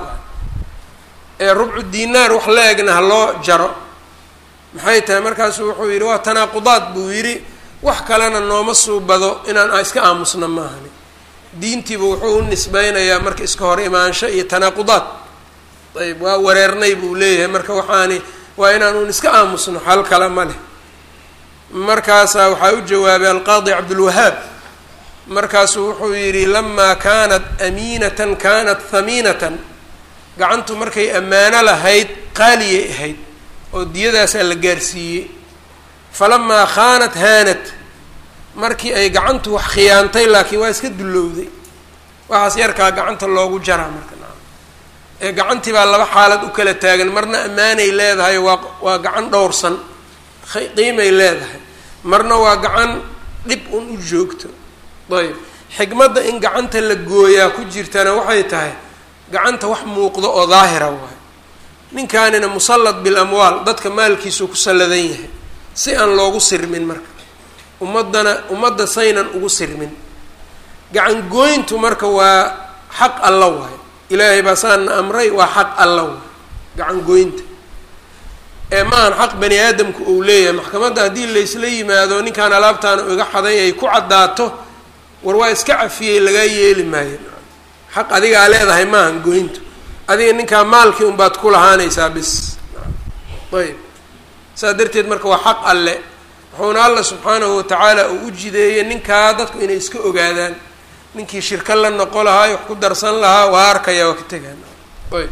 ee rubcu dinaar wax la egna ha loo jaro maxay tahay markaasuu wuxuu yidhi waa tanaaqudaad buu yidhi wax kalena nooma suubado inaan iska aamusna maahani diintiiba wuxuu u nisbeynayaa marka iska hor imaansho iyo tanaaqudaad ayb waa wareernay buu leeyahay marka waxaani waa inaan un iska aamusno xal kale ma leh markaasaa waxaa u jawaabay alqaadi cabdulwahaab markaasuu wuxuu yidhi lamaa kaanat amiinatan kaanat hamiinatan gacantu markay ammaano lahayd qaaliyay ahayd oo diyadaasaa la gaarsiiyey falamaa khaanat haanat markii ay gacantu wax khiyaantay laakiin waa iska dullowday waxaas yarkaa gacanta loogu jaraa marka naam ee gacantii baa laba xaalad u kala taagan marna ammaanay leedahay waa waa gacan dhowrsan qiimay leedahay marna waa gacan dhib un u joogto ayb xikmadda in gacanta la gooyaa ku jirtana waxay tahay gacanta wax muuqdo oo daahira waay ninkaanina musallad bil amwaal dadka maalkiisuu ku salladan yahay si aan loogu sirmin marka ummaddana ummadda saynan ugu sirmin gacangooyntu marka waa xaq alla waay ilaahay baa saana amray waa xaq alla waay gacangooynta ee maahan xaq bani aadamku uu leeyahay maxkamadda haddii laysla yimaado ninkaan alaabtaana iga xaday ay ku caddaato war waa iska cafiyey lagaa yeeli maayo xaq adigaa leedahay maahan goyntu adiga ninkaa maalkii unbaad ku lahaanaysaa bis ayb saas darteed marka waa xaq alle wuxuuna alla subxaanahu watacaala uu u jideeyey ninkaa dadku inay iska ogaadaan ninkii shirka la noqo lahaa wax ku darsan lahaa waa arkaya waa ka tegaan ayb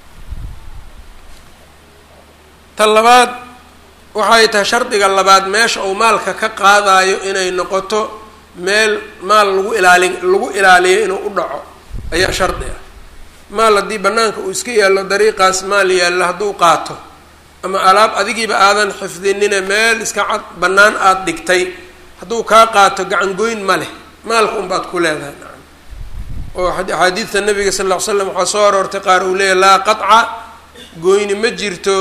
ta labaad waxay tahay shardiga labaad meesha uu maalka ka qaadayo inay noqoto meel maal lagu ilaalin lagu ilaaliyo inuu u dhaco ayaa shardi ah maal haddii banaanka uu iska yaallo dariiqaas maal yaallo hadduu qaato ama alaab adigiiba aadan xifdinine meel iska cad bannaan aada dhigtay hadduu kaa qaato gacangoyn ma leh maalka unbaad ku leedahay nacam oo axaadiidta nabiga sal ll ly slam waxaa soo aroortay qaar uu leeyahy laa qaطca goyni ma jirto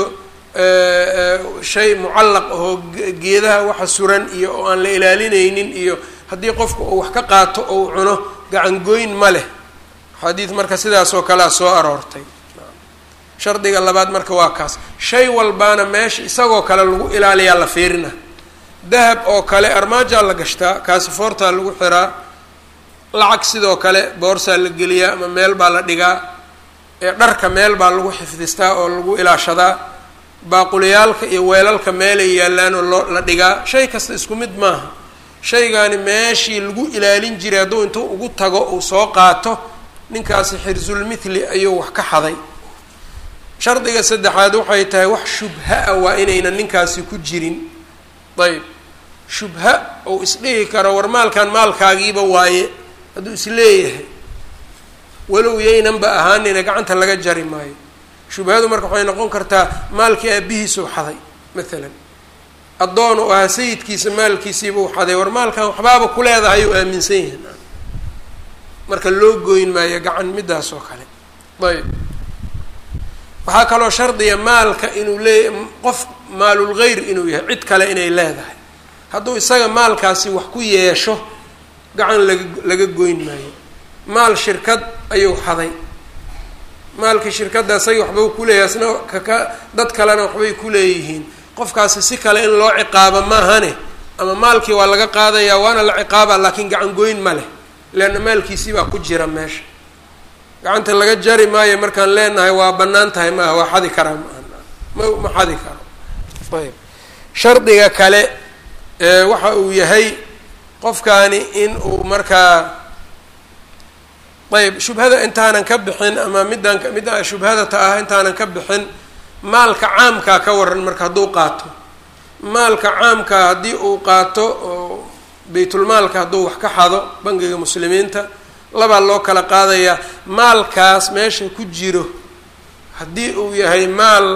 shay mucallaq ahoo geedaha waxa suran iyo oo aan la ilaalinaynin iyo haddii qofku uu wax ka qaato ou cuno gacangoyn ma leh xadiid marka sidaasoo kalea soo aroortay shardiga labaad marka waa kaas shay walbaana meesha isagoo kale lagu ilaaliyaa la fiirina dahab oo kale armaajaa la gashtaa kaasifoortaa lagu xiraa lacag sidoo kale boorsaa la geliyaa ama meel baa la dhigaa ee dharka meel baa lagu xifdistaa oo lagu ilaashadaa baaqulayaalka iyo weelalka meelay yaallaan oo loo la dhigaa shay kasta isku mid maaha shaygaani meeshii lagu ilaalin jiray hadduu intuu ugu tago uu soo qaato ninkaasi xirsulmithli ayuu wax ka xaday shardiga saddexaad waxay tahay wax shubha ah waa inaynan ninkaasi ku jirin ayb shubha ou isdhihi karo war maalkan maalkaagiiba waaye hadduu isleeyahay walow yaynanba ahaanina gacanta laga jari maayo shubhadu marka waxay noqon kartaa maalkii aabihiisuu xaday maalan addoon u ahaa sayidkiisa maalkiisiibuu xaday war maalkan waxbaaba ku leedahay uu aaminsan yahay marka loo goyn maayo gacan midaas oo kale ayb waxaa kaloo shardiya maalka inuu leeya qof maalulgeyr inuu yahay cid kale inay leedahay hadduu isaga maalkaasi wax ku yeesho gacan laga laga goyn maayo maal shirkad ayuu xaday maalkii shirkadda isaga waxbau kuleeyahay asna kaka dad kalena waxbay kuleeyihiin qofkaasi si kale in loo ciqaabo maahane ama maalkii waa laga qaadayaa waana la ciqaaba laakiin gacan goyn ma leh leanna maalkiisii baa ku jira meesha gacanta laga jari maayo markaan leenahay waa bannaan tahay maaha waa xadi karaa maaha ma ma xadi karo ayb shardiga kale waxa uu yahay qofkaani in uu markaa ayb shubhada intaanan ka bixin ama midaan midda shubhadata ah intaanan ka bixin maalka caamkaa ka waran marka hadduu qaato maalka caamkaa haddii uu qaato oo baytulmaalka hadduu wax ka xado bangiga muslimiinta labaa loo kala qaadayaa maalkaas meesha ku jiro haddii uu yahay maal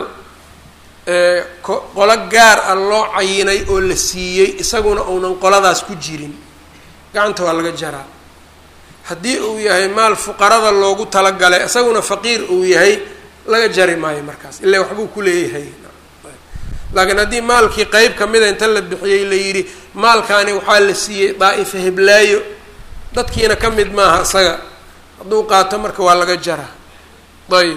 qolo gaar ah loo cayinay oo la siiyey isaguna uunan qoladaas ku jirin gacanta waa laga jaraa haddii uu yahay maal fuqarada loogu talagalay isaguna faqiir uu yahay laga jari maayo markaas ilaa waxbuu kuleeyahay laakiin haddii maalkii qeyb kamida inta la bixiyey la yidhi maalkaani waxaa la siiyey daa'ifa heblaayo dadkiina ka mid maaha isaga hadduu qaato marka waa laga jaraa ayb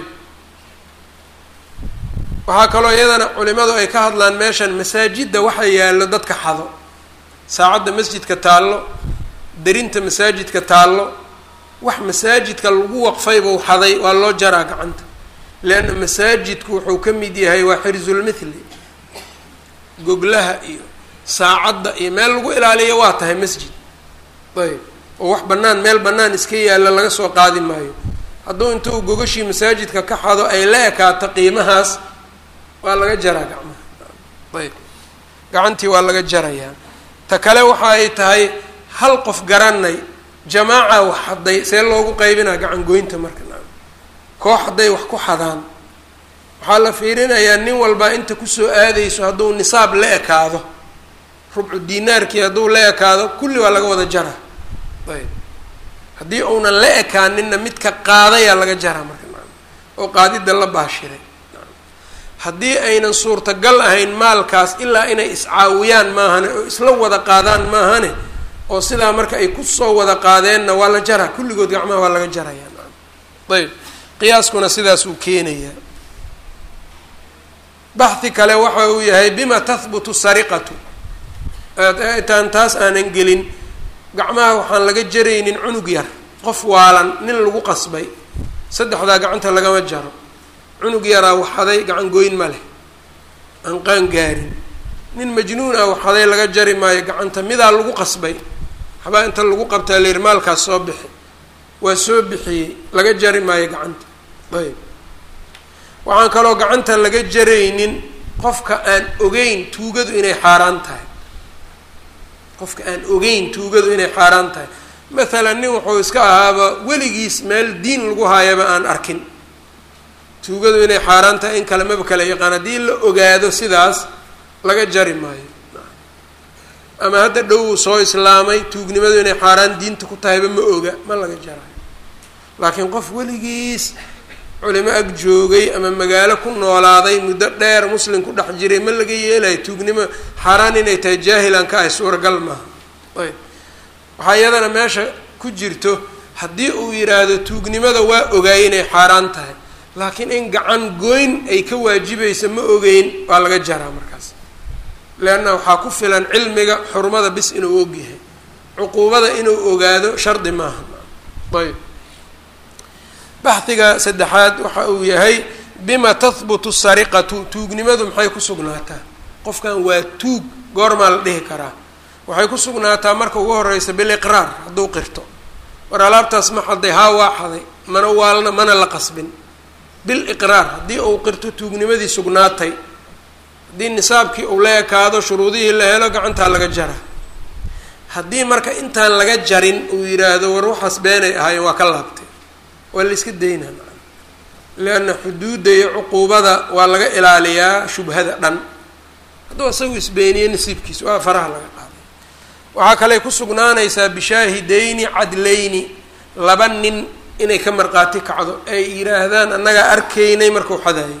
waxaa kaloo iyadana culimadu ay ka hadlaan meeshan masaajidda waxa yaallo dadka xado saacadda masjidka taallo derinta masaajidka taallo wax masaajidka lagu waqfaybuu xaday waa loo jaraa gacanta leanna masaajidku wuxuu ka mid yahay waa xirsulmithli goglaha iyo saacadda iyo meel lagu ilaaliyo waa tahay masjid ayb oo wax bannaan meel bannaan iska yaalla laga soo qaadi maayo hadduu intuu gogashii masaajidka ka xado ay la ekaato qiimahaas waa laga jaraa gacmaha ayb gacantii waa laga jarayaa ta kale waxa ay tahay hal qof garanay jamaaca wax hadday see loogu qaybinaa gacan goynta marka koox hadday wax ku xadaan waxaa la fiirinayaa nin walbaa inta kusoo aadayso hadduu nisaab la ekaado rubcu dinaarkii hadduu la ekaado kulli waa laga wada jaraa ayb haddii uunan la ekaaninna midka qaadayaa laga jaraa marka oo qaadida la baashiray haddii aynan suurtagal ahayn maalkaas ilaa inay iscaawiyaan maahane oo isla wada qaadaan maahane oo sidaa marka ay kusoo wada qaadeenna waa la jaraa kulligood gacmaha waa laga jarayaa ayb qiyaaskuna sidaas uu keenayaa baxhi kale waxa uu yahay bima tahbutu sariqatu intaan taas aanan gelin gacmaha waxaan laga jaraynin cunug yar qof waalan nin lagu qasbay saddexdaa gacanta lagama jaro cunug yaraa waxaday gacan goyn ma leh aan qaan gaarin nin majnuun ah waxaday laga jari maayo gacanta midaa lagu qasbay waxbaa inta lagu qabtaa layir maalkaas soo bixi waa soo bixiyey laga jari maayo gacanta ayb waxaan kaloo gacanta laga jaraynin qofka aan ogeyn tuugadu inay xaaraan tahay qofka aan ogeyn tuugadu inay xaaraan tahay mathalan nin wuxuu iska ahaaba weligiis meel diin lagu haayaba aan arkin tuugadu inay xaaraan tahay in kale maba kala yaqaan haddii la ogaado sidaas laga jari maayo ama hadda dhow soo islaamay tuugnimadu inay xaaraan diinta ku tahayba ma oga ma laga jarayo laakiin qof weligiis culimo ag joogay ama magaalo ku noolaaday muddo dheer muslim ku dhex jiray ma laga yeelayo tuugnimo xaaraan inay tahay jaahilan ka ahy suuragal maaha ayb waxaa iyadana meesha ku jirto haddii uu yidhaahdo tuugnimada waa ogaay inay xaaraan tahay laakiin in gacan goyn ay ka waajibaysa ma ogeyn waa laga jaraa markaas leanna waxaa ku filan cilmiga xurmada bis inuu ogyahay cuquubada inuu ogaado shardi maaha ayb baxdiga saddexaad waxa uu yahay bima tahbutu sariqatu tuugnimadu maxay ku sugnaataa qofkan waa tuug goormaa la dhihi karaa waxay ku sugnaataa marka ugu horeysa biliqraar hadduu qirto war alaabtaas ma xaday haa waa xaday mana waalna mana la qasbin biliqraar haddii uu qirto tuugnimadii sugnaatay haddii nisaabkii uu la ekaado shuruudihii la helo gacantaa laga jara haddii marka intaan laga jarin uu yidhaahdo war waxaas beenay ahaayeen waa ka laabtay waa la iska daynaa leanna xuduudda iyo cuquubada waa laga ilaaliyaa shubhada dhan hadduu isagu isbeeniye nasiibkiisa waa faraha laga qaaday waxaa kaley ku sugnaanaysaa bishaahidayni cadlayni laba nin inay ka marqaati kacdo ay yidhaahdaan annagaa arkaynay markuu xadaayay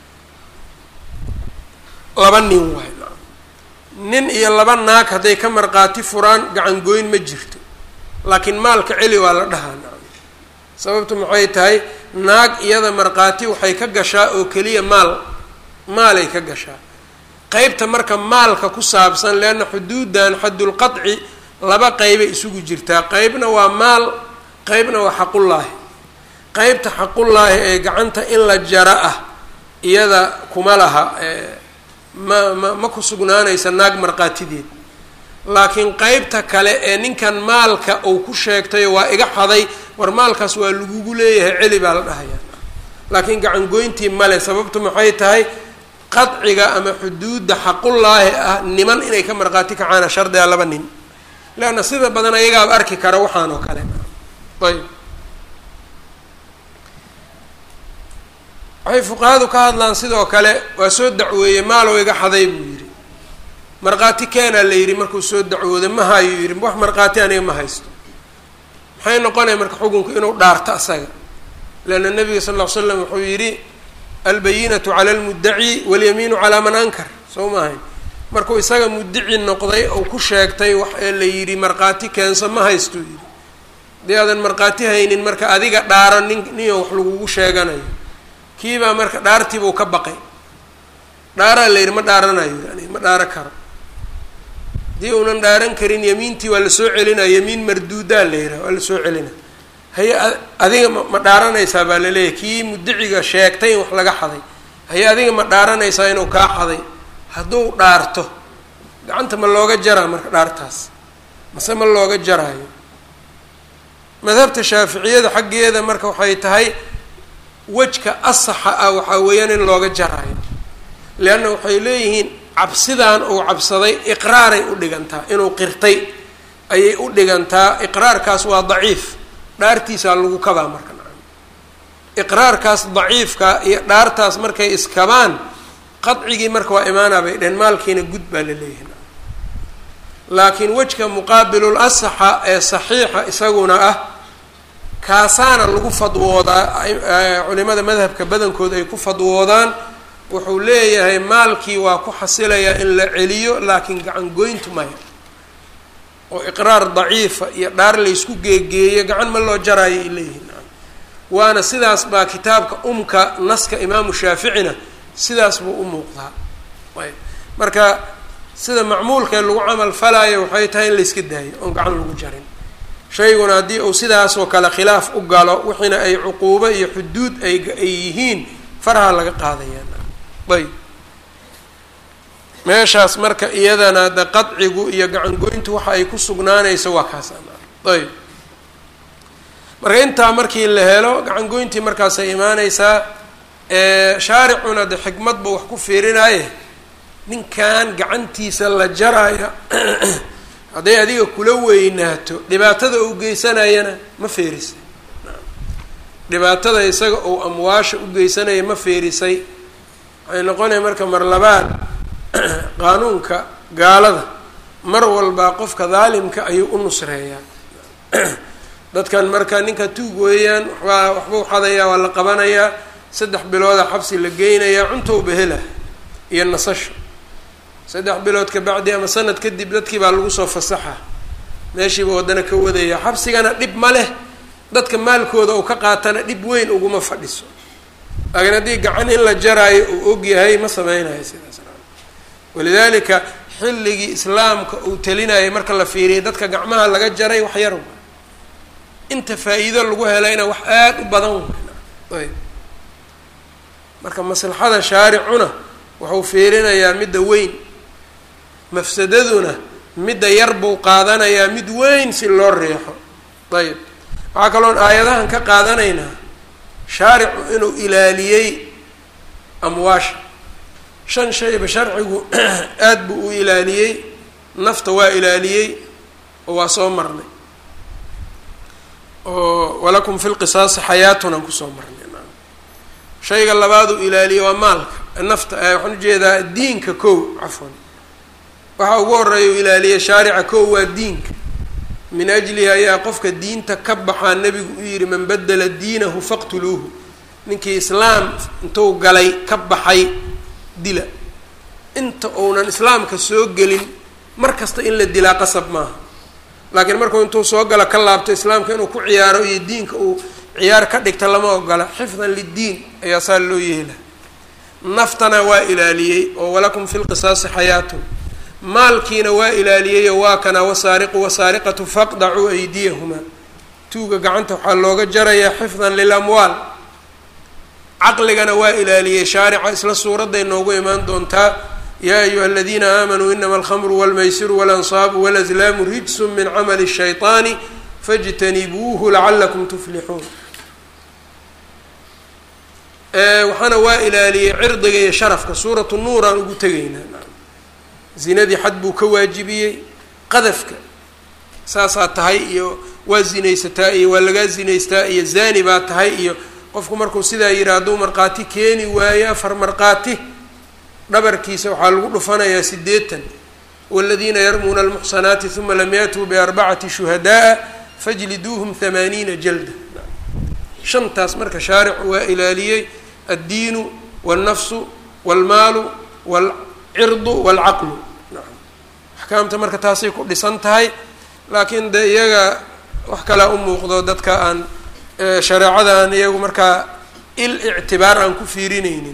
laba nin waay nin iyo laba naag hadday ka marqaati furaan gacan goyn ma jirto laakiin maalka celi waa la dhahaa nacam sababtu maxay tahay naag iyada markhaati waxay ka gashaa oo keliya maal maalay ka gashaa qeybta marka maalka ku saabsan leanna xuduudan xadulqadci laba qeybay isugu jirtaa qeybna waa maal qeybna waa xaqullaahi qeybta xaqullaahi ee gacanta in la jara ah iyada kuma laha ma ma ma ku sugnaanaysa naag markhaatideed laakiin qeybta kale ee ninkan maalka uu ku sheegtayo waa iga xaday war maalkaas waa lagugu leeyahay celi baa la dhahayaa laakiin gacangoyntii male sababtu maxay tahay qadciga ama xuduudda xaqullaahi ah niman inay ka markhaati kacaana shardiga laba nin leanna sida badan ayagaaba arki kara waxaan oo kale ayb waxay fuqahadu ka hadlaan sidoo kale waa soo dacweeyey maalow iga xaday buu yidhi markhaati keenaa la yidhi markuu soo dacwooday ma hayo yidhi wax markhaati aniga ma haysto maxay noqonaya marka xukunku inuu dhaarto asaga leanna nabiga sal ll ly slam wuxuu yidhi albayinatu cala almuddaci walyamiinu calaa man ankar soo maahayn markuu isaga muddici noqday oo ku sheegtay wax ee la yidhi markhaati keenso ma haysto yidhi haddii aadan markhaati haynin marka adiga dhaaro nin ninoo wax lagugu sheeganayo kiibaa marka dhaartiibuu ka baqay dhaaraa la yidhi ma dhaaranayo yani ma dhaaro karo haddii uunan dhaaran karin yamiintii waa lasoo celinaya yamiin marduudaa la yidhaha waa lasoo celina haye adiga ma dhaaranaysaa baa laleeyahay kii mudiciga sheegtay in wax laga xaday haye adiga ma dhaaranaysaa inuu kaa xaday hadduu dhaarto gacanta ma looga jaraa marka dhaartaas mase ma looga jaraayo madhabta shaaficiyada xaggeeda marka waxay tahay wejka asaxa ah waxaa weeyaan in looga jaraayo leanna waxay leeyihiin cabsidan uu cabsaday iqraaray u dhigantaa inuu qirtay ayay u dhigantaa iqraarkaas waa daciif dhaartiisaa lagu kabaa marka iqraarkaas daciifka iyo dhaartaas markay iskabaan qadcigii marka waa imaanaa bay dheheen maalkiina gud baa la leeyahay laakiin wejka muqaabilul asaxa ee saxiixa isaguna ah kaasaana lagu fadwoodaa culimada madhabka badankood ay ku fadwoodaan wuxuu leeyahay maalkii waa ku xasilayaa in la celiyo laakiin gacan goyntu maya oo iqraar daciifa iyo dhaar laysku geegeeyo gacan ma loo jaraayo ay leeyihiin waana sidaas baa kitaabka umka naska imaamu shaaficina sidaas buu u muuqdaa ayb marka sida macmuulkee lagu camal falaayo waxay tahay in layska daayo oon gacan lagu jarin shayguna haddii uu sidaasoo kale khilaaf u galo wixiina ay cuquubo iyo xuduud ay ay yihiin faraha laga qaadayaan ayb meeshaas marka iyadana de qadcigu iyo gacangoyntu waxa ay ku sugnaanayso waa kaas ayb marka intaa markii la helo gacangoyntii markaasay imaaneysaa shaaricuna de xikmadba wax ku fiirinaaye ninkan gacantiisa la jaraya hadday adiga kula weynaato dhibaatada uu geysanayana ma feerisay dhibaatada isaga uu amwaasha u geysanaya ma feerisay waxay noqonaya marka mar labaad qaanuunka gaalada mar walbaa qofka daalimka ayuu u nusreeyaa dadkan marka ninka tuug weeyaan waxbaa waxbuu xadayaa waa la qabanayaa saddex bilooda xabsi la geynayaa cuntowba hela iyo nasasho saddex bilood ka bacdi ama sanad kadib dadkii baa lagu soo fasaxa meeshiiba waddana ka wadaya xabsigana dhib ma leh dadka maalkooda uu ka qaatana dhib weyn uguma fadhiso laakiin haddii gacan in la jaraayo uu og yahay ma sameynayo sidaas walidaalika xilligii islaamka uu talinayay marka la fiiriyay dadka gacmaha laga jaray wax yar inta faa-iido lagu helayna wax aada u badan ayb marka maslaxada shaaricuna wuxuu fiirinayaa midda weyn mafsadaduna midda yar buu qaadanayaa mid weyn si loo riixo ayb waxaa kaloon aayadahan ka qaadanaynaa shaaricu inuu ilaaliyey amwaasha shan shayba sharcigu aada buu u ilaaliyey nafta waa ilaaliyey oo waa soo marnay oo walakum fi lqisaasi xayaatun aan kusoo marnay shayga labaad uu ilaaliyey waa maalka nafta waxaan ujeedaa diinka kow cafwan waxa ugu horeeya u ilaaliyey shaarica kow waa diinka min ajlihi ayaa qofka diinta ka baxaa nebigu u yihi man badela diinahu faqtuluuhu ninkii islaam intuu galay ka baxay dila inta uunan islaamka soo gelin mar kasta in la dilaa qasab maaha laakiin markuu intuu soo galo ka laabto islaamka inuu ku ciyaaro iyo diinka uu ciyaar ka dhigta lama ogola xifdan liddiin ayaa saa loo yeela naftana waa ilaaliyey oo walakum fi lqisaasi xayaatun maalkiina waa ilaaliyeyoo waa kana wasaariqu wasaariqatu faqdacuu aydiyahumaa tuuga gacanta waxaa looga jarayaa xifdan lilamwaal caqligana waa ilaaliyey shaarica isla suuradday noogu imaan doontaa yaa ayuha aladiina aamanuu inama alkhamru walmaysiru walansaabu walazlaamu rijsu min camali shayطaani fاjtanibuuhu lacalakum tuflixuun waxaana waa ilaaliyey cirdiga iyo sharafka suuratu nuur aan ugu tegaynaa zinadii xad buu ka waajibiyey qadafka saasaa tahay iyo waa zinaysataa iyo waa lagaa zinaystaa iyo zani baa tahay iyo qofku markuu sidaa yihi hadduu markhaati keeni waayo afar markhaati dhabarkiisa waxaa lagu dhufanayaa sideetan waladiina yarmuuna almuxsanaati uma lam yatuu biarbacati shuhadaaa fajliduuhum hamaaniina jalda shantaas marka shaaricu waa ilaaliyey addiinu wاlnafsu wاlmaalu wاlcirdu wاlcaqlu axkaamta marka taasay ku dhisan tahay laakiin de iyaga wax kalaa u muuqdo dadka aan shareecada aan iyagu markaa il ictibaar aan ku fiirineynin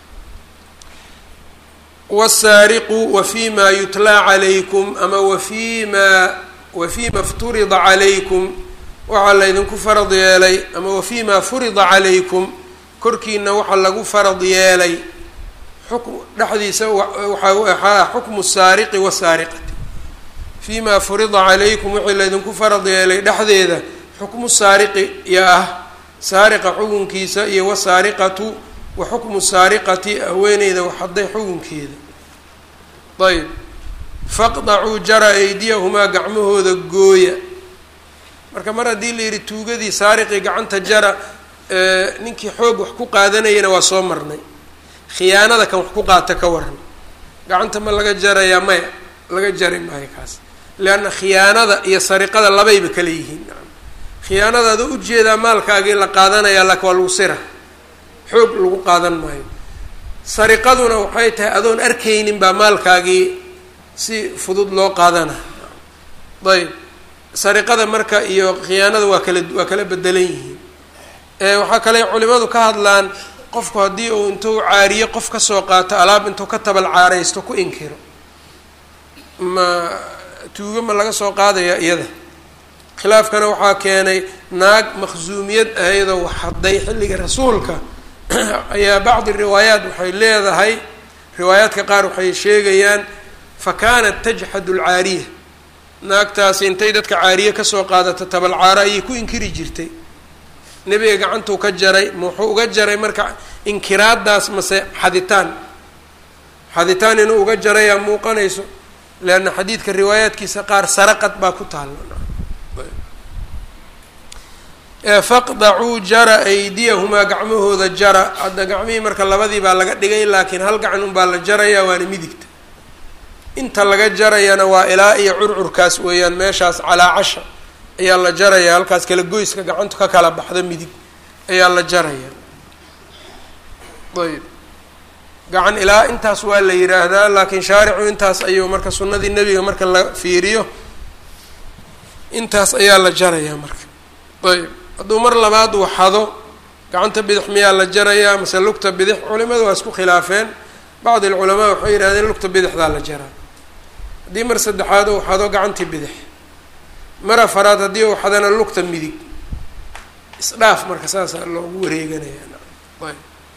wالsaariqu wafي ma yutlaa calaykum ama wafي ma wafي ma اfturida calaykum waxaa laydinku farad yeelay ama wafي ma furida calaykum korkiina waxaa lagu farad yeelay xukm dhexdiisa waxaa xukmu الsaariqi wالsaariqati fii ma furida calaykum wixii laydinku farad yeelay dhexdeeda xukmu saariqi yo ah saariqa xukunkiisa iyo wasaariqatu wa xukmu saariqati haweeneyda waxaday xukunkeeda ayb faqdacuu jara aydiyahumaa gacmahooda gooya marka mar haddii la yidhi tuugadii saariqii gacanta jara ninkii xoog wax ku qaadanayana waa soo marnay khiyaanada kan wax ku qaata ka waran gacanta ma laga jarayaa maya laga jari maayo kaas leanna khiyaanada iyo sariqada labayba kala yihiin khiyaanada adoo ujeedaa maalkaagii la qaadanayaa laakin waa lagu sira xoog lagu qaadan maayo sariqaduna waxay tahay adoon arkaynin baa maalkaagii si fudud loo qaadana ayb sariqada marka iyo khiyaanada waa kala waa kala bedelan yihiin waxaa kale culimadu ka hadlaan qofku haddii uu intuu caariye qof kasoo qaato alaab intuu ka tabal caaraysto ku inkiro ma tuugo ma laga soo qaadaya iyada khilaafkana waxaa keenay naag makhsuumiyad ahaydoo waxhaday xilliga rasuulka ayaa bacdi riwaayaat waxay leedahay riwaayaadka qaar waxay sheegayaan fa kaanat tajxadu alcaariya naagtaasi intay dadka caariye kasoo qaadato tabal caaro ayay ku inkiri jirtay nebiga gacantuu ka jaray ma wuxuu uga jaray marka inkiraadaas mase xaditaan xaditaan inuu uga jarayaa muuqanayso leanna xadiidka riwaayaadkiisa qaar saraqad baa ku taalla faqdacuu jara aydiyahumaa gacmahooda jara hadda gacmihii marka labadii baa laga dhigay laakiin hal gacan unbaa la jarayaa waana midigta inta laga jarayana waa ilaa iyo curcurkaas weeyaan meeshaas calaacasha ayaa la jaraya halkaas kala goyska gacantu ka kala baxda midig ayaa la jaraya ayb gacan ilaa intaas waa la yidhaahdaa laakiin shaaricu intaas ayuu marka sunnadii nebiga marka la fiiriyo intaas ayaa la jarayaa marka ayb hadduu mar labaad uu xado gacanta bidix miyaa la jarayaa mase lugta bidix culimadu waa isku khilaafeen bacdi alculamaa waxay yidhahdeen lugta bidixdaa la jaraa haddii mar saddexaad uu xado gacantii bidix mar afaraad haddii uu xadana lugta midig isdhaaf marka saasaa loogu wareeganaya ayb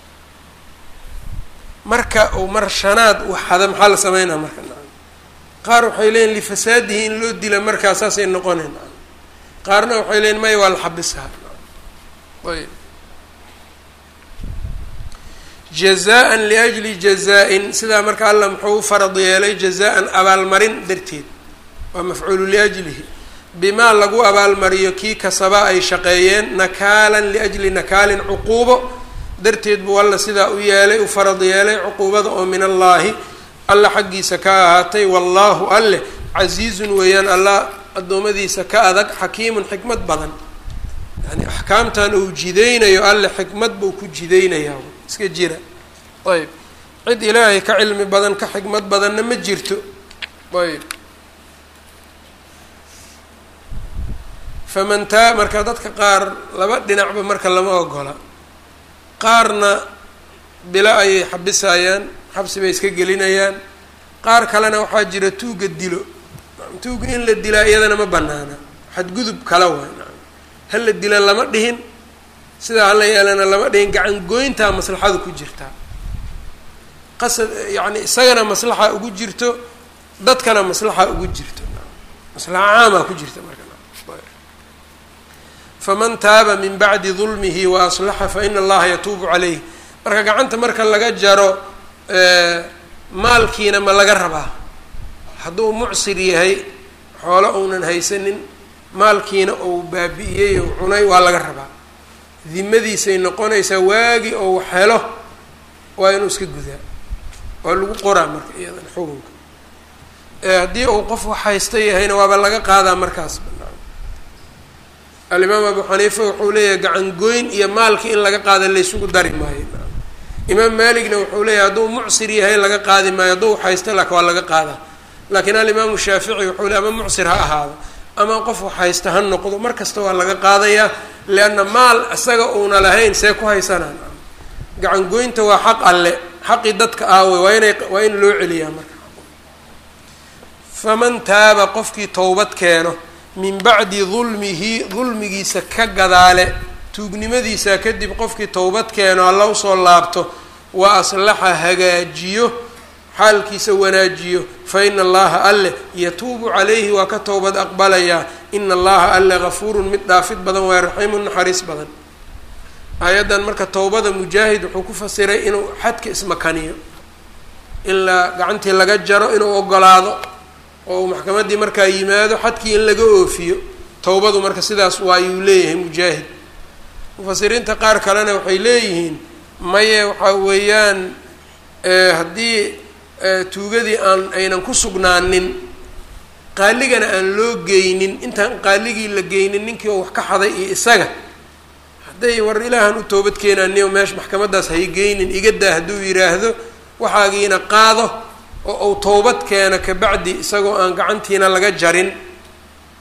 marka uu mar shanaad uu xado maxaa la sameynaa marka qaar waxay leeyiin lifasaadihi in loo dila markaa saasay noqonayn qaarna waxay leeyiin maya waa la xabisaa ayb jazaan liajli jazaa-in sidaa marka allah muxuu u farad yeelay jazaa-an abaalmarin darteed waa mafcuulu liajlihi bimaa lagu abaalmariyo kii kasaba ay shaqeeyeen nakaalan liajli nakaalin cuquubo darteed buu alla sidaa u yeelay u farad yeelay cuquubada oo min allaahi alla xaggiisa ka ahaatay wallaahu alleh casiizun weeyaan allah addoommadiisa ka adag xakiimun xikmad badan yani axkaamtan uu jidaynayo alle xikmad buu ku jidaynayaa iska jira ayb cid ilaahay ka cilmi badan ka xikmad badanna ma jirto ayb faman taa marka dadka qaar laba dhinacba marka lama ogola qaarna bilo ayay xabisayaan xabsi bay iska gelinayaan qaar kalena waxaa jira tuuga dilo tuuga in la dilaa iyadana ma banaana xadgudub kala waay ha la dila lama dhihin sidaa hala yeelana lama dhihin gacan goyntaa maslaxadu ku jirtaa qasad yacni isagana maslaxa ugu jirto dadkana maslaxa ugu jirto maslaxa caamaa ku jirta marka faman taaba min bacdi dulmihi wa aslaxa fa ina allaha yatuubu calayh marka gacanta marka laga jaro maalkiina ma laga rabaa hadduu mucsir yahay xoolo uunan haysanin maalkiina uu baabi'iyey ou cunay waa laga rabaa dimadiisay noqonaysaa waagi ou helo waa inuu iska gudaa waa lagu qoraa marka iyadan xukunka haddii uu qof wax haysta yahayna waaba laga qaadaa markaas alimaam abu xaniifa wuxuu leeyahay gacan goyn iyo maalki in laga qaada laysugu dari maayo imaam maaligna wuxuu leeyahay hadduu mucsir yahay laga qaadi maayo hadduu wax haysta lak waa laga qaadaa laakiin alimaamu shaafici wuxuu ley ama mucsir ha ahaado ama qof wax haysta ha noqdo mar kasta waa laga qaadayaa lianna maal isaga uuna lahayn see ku haysanaan gacan goynta waa xaq alle xaqii dadka aawe waa inay waa in loo celiyaa marka faman taaba qofkii towbad keeno min bacdi dulmihi dulmigiisa ka gadaale tuugnimadiisa kadib qofkii towbad keeno alla usoo laabto wa aslaxa hagaajiyo xaalkiisa wanaajiyo fa ina allaha alleh yatuubu calayhi waa ka towbad aqbalayaa ina allaha alle gafuurun mid dhaafid badan waa raxiimun naxariis badan aayaddan marka towbada mujaahid wuxuu ku fasiray inuu xadka ismakaniyo in la gacantii laga jaro inuu ogolaado oo uu maxkamaddii markaa yimaado xadkii in laga oofiyo towbadu marka sidaas waayuu leeyahay mujaahid mufasiriinta qaar kalena waxay leeyihiin maye waxaa weeyaan haddii tuugadii aan aynan ku sugnaanin qaaligana aan loo geynin intaan qaaligii la geynin ninkii oo wax ka xaday iyo isaga hadday war ilaahan u toobad keenaaniyo meesha maxkamaddaas hay geynin igadaa hadduu yidhaahdo waxaagiina qaado oo uu towbad keeno kabacdi isagoo aan gacantiina laga jarin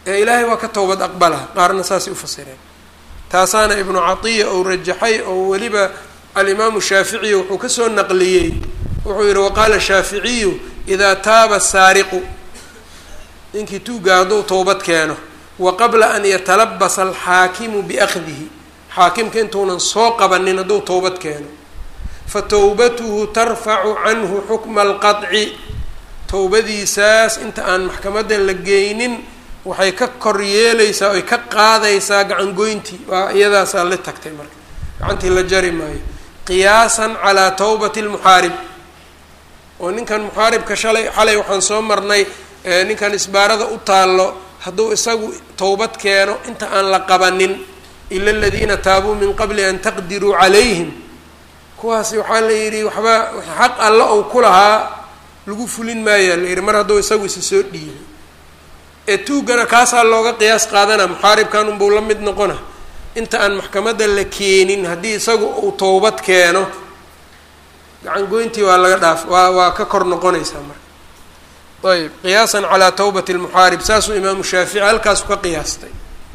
ee ilaahay waa ka towbad aqbala qaarna saasay ufasireen taasaana ibnu catiya ou rajaxay oo weliba alimaamu shaaficiy wuxuu kasoo naqliyey wuxuu yihi waqaala shaaficiyu idaa taaba saariqu ninkii tuuga hadduu towbad keeno wa qabla an yatalabasa alxaakimu biakdihi xaakimka intuunan soo qabanin hadduu towbad keeno fa towbatuhu tarfacu canhu xukma alqaطci towbadiisaas inta aan maxkamadda la geynin waxay ka kor yeeleysaa oy ka qaadaysaa gacangoyntii waa iyadaasaa la tagtay marka gacantii la jari maayo qiyaasan calaa towbati lmuxaarib oo ninkan muxaaribka shalay xalay waxaan soo marnay ninkan isbaarada u taallo hadduu isagu towbad keeno inta aan la qabanin ila aladiina taabuu min qabli an taqdiruu calayhim kuwaasi waxaa la yidhi waxba xaq alla ou ku lahaa lagu fulin maayaa la yidhi mar hadduu isagu isa soo dhiibay ee tuugana kaasaa looga qiyaas qaadana muxaaribkan unbuu la mid noqona inta aan maxkamadda la keenin haddii isagu uu towbad keeno gacan goyntii waa laga dhaaf waa waa ka kor noqonaysaa marka ayb qiyaasan calaa towbati lmuxaarib saasuu imaamu shaafici halkaasu ka qiyaastay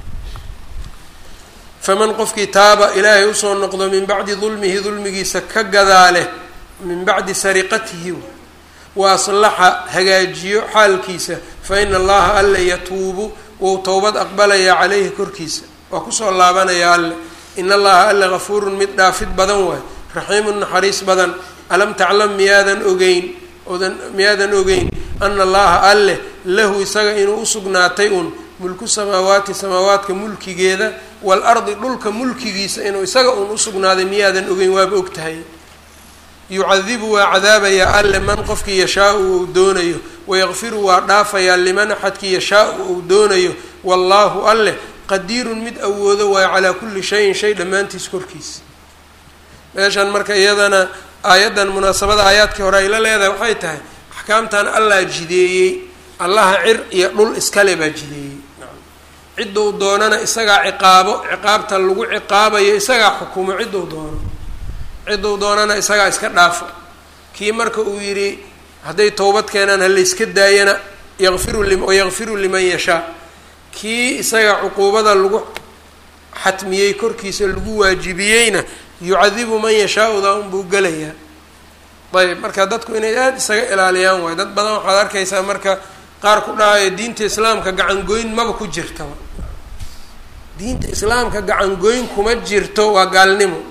faman qofkii taaba ilaahay usoo noqdo min bacdi dulmihi dulmigiisa ka gadaale min bacdi sariqatihi wa aslaxa hagaajiyo xaalkiisa fa ina allaha alle yatuubu wou towbad aqbalayaa caleyhi korkiisa waa kusoo laabanayaa alle in allaha alle gafuurun mid dhaafid badan waay raxiimun naxariis badan alam taclam miyaadan ogeyn odan miyaadan ogeyn ana allaha alleh lahu isaga inuu usugnaatay un mulku samaawaati samaawaadka mulkigeeda waalardi dhulka mulkigiisa inuu isaga uun usugnaaday miyaadan ogeyn waaba og tahay yucadibu waa cadaabayaa alle man qofkii yashaau uu doonayo wayaqfiru waa dhaafayaa liman axadkii yashaau uu doonayo wallaahu alleh qadiirun mid awoodo waayo calaa kulli shayin shay dhammaantiis korkiisa meeshan marka iyadana aayaddan munaasabada aayaadkii hore ay la leedahay waxay tahay axkaamtan allaa jideeyey allaha cir iyo dhul iskale baa jideeyey cidduu doonana isagaa ciqaabo ciqaabta lagu ciqaabayo isagaa xukumo cidduu doono cidduu doonana isagaa iska dhaafo kii marka uu yidhi hadday towbad keenaan halayska daayana yaqfiru li wayaqfiru liman yashaa kii isaga cuquubada lagu xatmiyey korkiisa lagu waajibiyeyna yucadibu man yashaa-udaa unbuu gelayaa ayb marka dadku inay aada isaga ilaaliyaan waayo dad badan waxaad arkaysaa marka qaar ku dhahayo diinta islaamka gacangoyn maba ku jirtaba diinta islaamka gacangoyn kuma jirto waa gaalnimo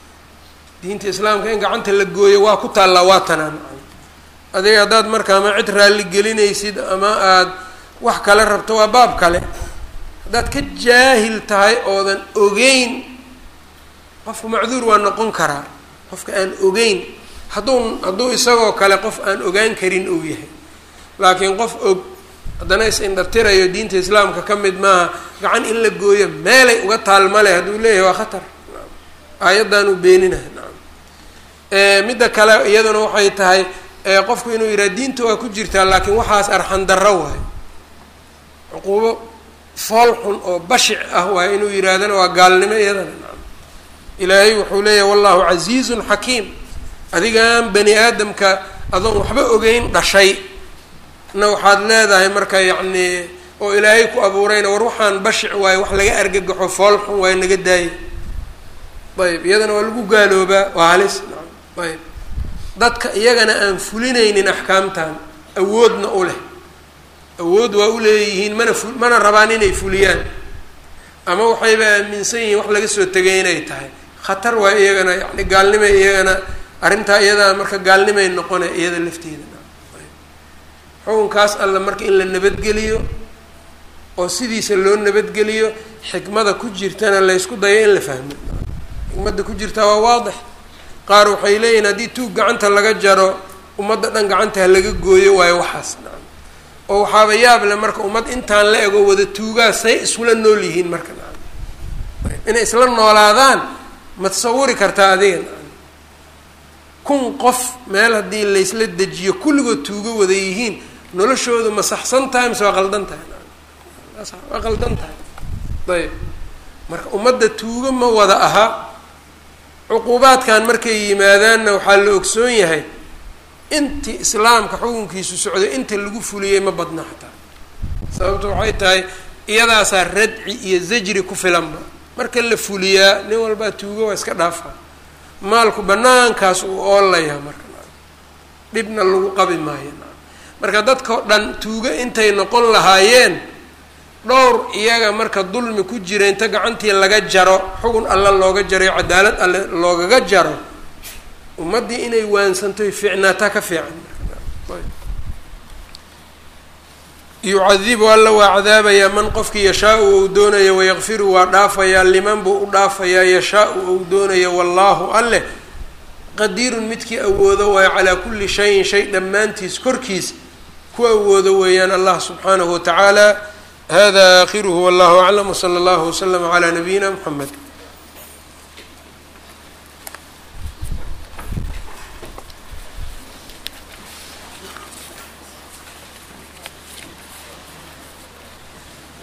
diinta islaamka in gacanta la gooyo waa ku taallaa waa tanaan adiga haddaad marka ama cid raalli gelinaysid ama aada wax kale rabto waa baab kale haddaad ka jaahil tahay oodan ogeyn qofku macduur waa noqon karaa qofka aan ogeyn hadduu hadduu isagoo kale qof aan ogaan karin uu yahay laakiin qof og haddana is-indhatirayo diinta islaamka ka mid maaha gacan in la gooyo meelay uga taalmale hadduu leeyahay waa khatar aayaddan uu beeninaha nacam midda kale iyaduna waxay tahay qofku inuu yidhaha diinta waa ku jirtaa laakiin waxaas arxan darro waayo cuquubo fool xun oo bashic ah waayo inuu yidhaahdana waa gaalnimo iyadana nacam ilaahay wuxuu leeyahay wallahu casiizun xakiim adigaan bani aadamka adoon waxba ogeyn dhashay na waxaad leedahay marka yacnii oo ilaahay ku abuurayna war waxaan bashic waayo wax laga argagaxo fool xun waayo naga daayay ayb iyadana waa lagu gaaloobaa waa halis nacam ayb dadka iyagana aan fulinaynin axkaamtan awoodna u leh awood waa u leeyihiin mana fu mana rabaan inay fuliyaan ama waxayba aaminsan yihiin wax laga soo tegay inay tahay khatar waa iyagana yani gaalnimay iyagana arrintaa iyadaa marka gaalnimay noqona iyada lafteeda xukunkaas alla marka in la nabadgeliyo oo sidiisa loo nabadgeliyo xikmada ku jirtana laysku dayo in la fahmo xikmadda ku jirtaa waa waadix qaar waxay leeyihin haddii tuug gacanta laga jaro ummadda dhan gacanta ha laga gooyo waayo waxaas nacam oo waxaaba yaab le marka ummad intaan la ego wada tuugaa say isula nool yihiin marka nacam inay isla noolaadaan ma tasawuri kartaa adiga nacam kun qof meel haddii laysla dejiyo kulligood tuugo wada yihiin noloshoodu ma saxsan tahay mise waa qaldan tahay waa qaldan tahay ayb marka ummadda tuugo ma wada aha cuquubaadkan markay yimaadaanna waxaa la ogsoon yahay intii islaamka xukunkiisu socday inta lagu fuliyey ma badna xataa sababto waxay tahay iyadaasaa radci iyo zajri ku filanba marka la fuliyaa nin walbaa tuugo waa iska dhaafaa maalku banaankaas uu oolayaa marka dhibna lagu qabi maayo marka dadkao dhan tuugo intay noqon lahaayeen dhowr iyaga marka dulmi ku jira inta gacantii laga jaro xugun alla looga jaray cadaalad alle loogaga jaro ummaddii inay waansantoy fiicnaataa ka fiican yucadibu alla waa cadaabayaa man qofkii yashaa-u ou doonayo wayaqfiru waa dhaafayaa liman buu u dhaafayaa yashaa-u ou doonayo wallaahu alleh qadiirun midkii awoodo waayo calaa kulli shayin shay dhammaantiis korkiis ku awoodo weeyaan allah subxaanahu watacaala hada aakhiruhu wallahu aclam wsala allahu waslama calaa nabiyina mxamed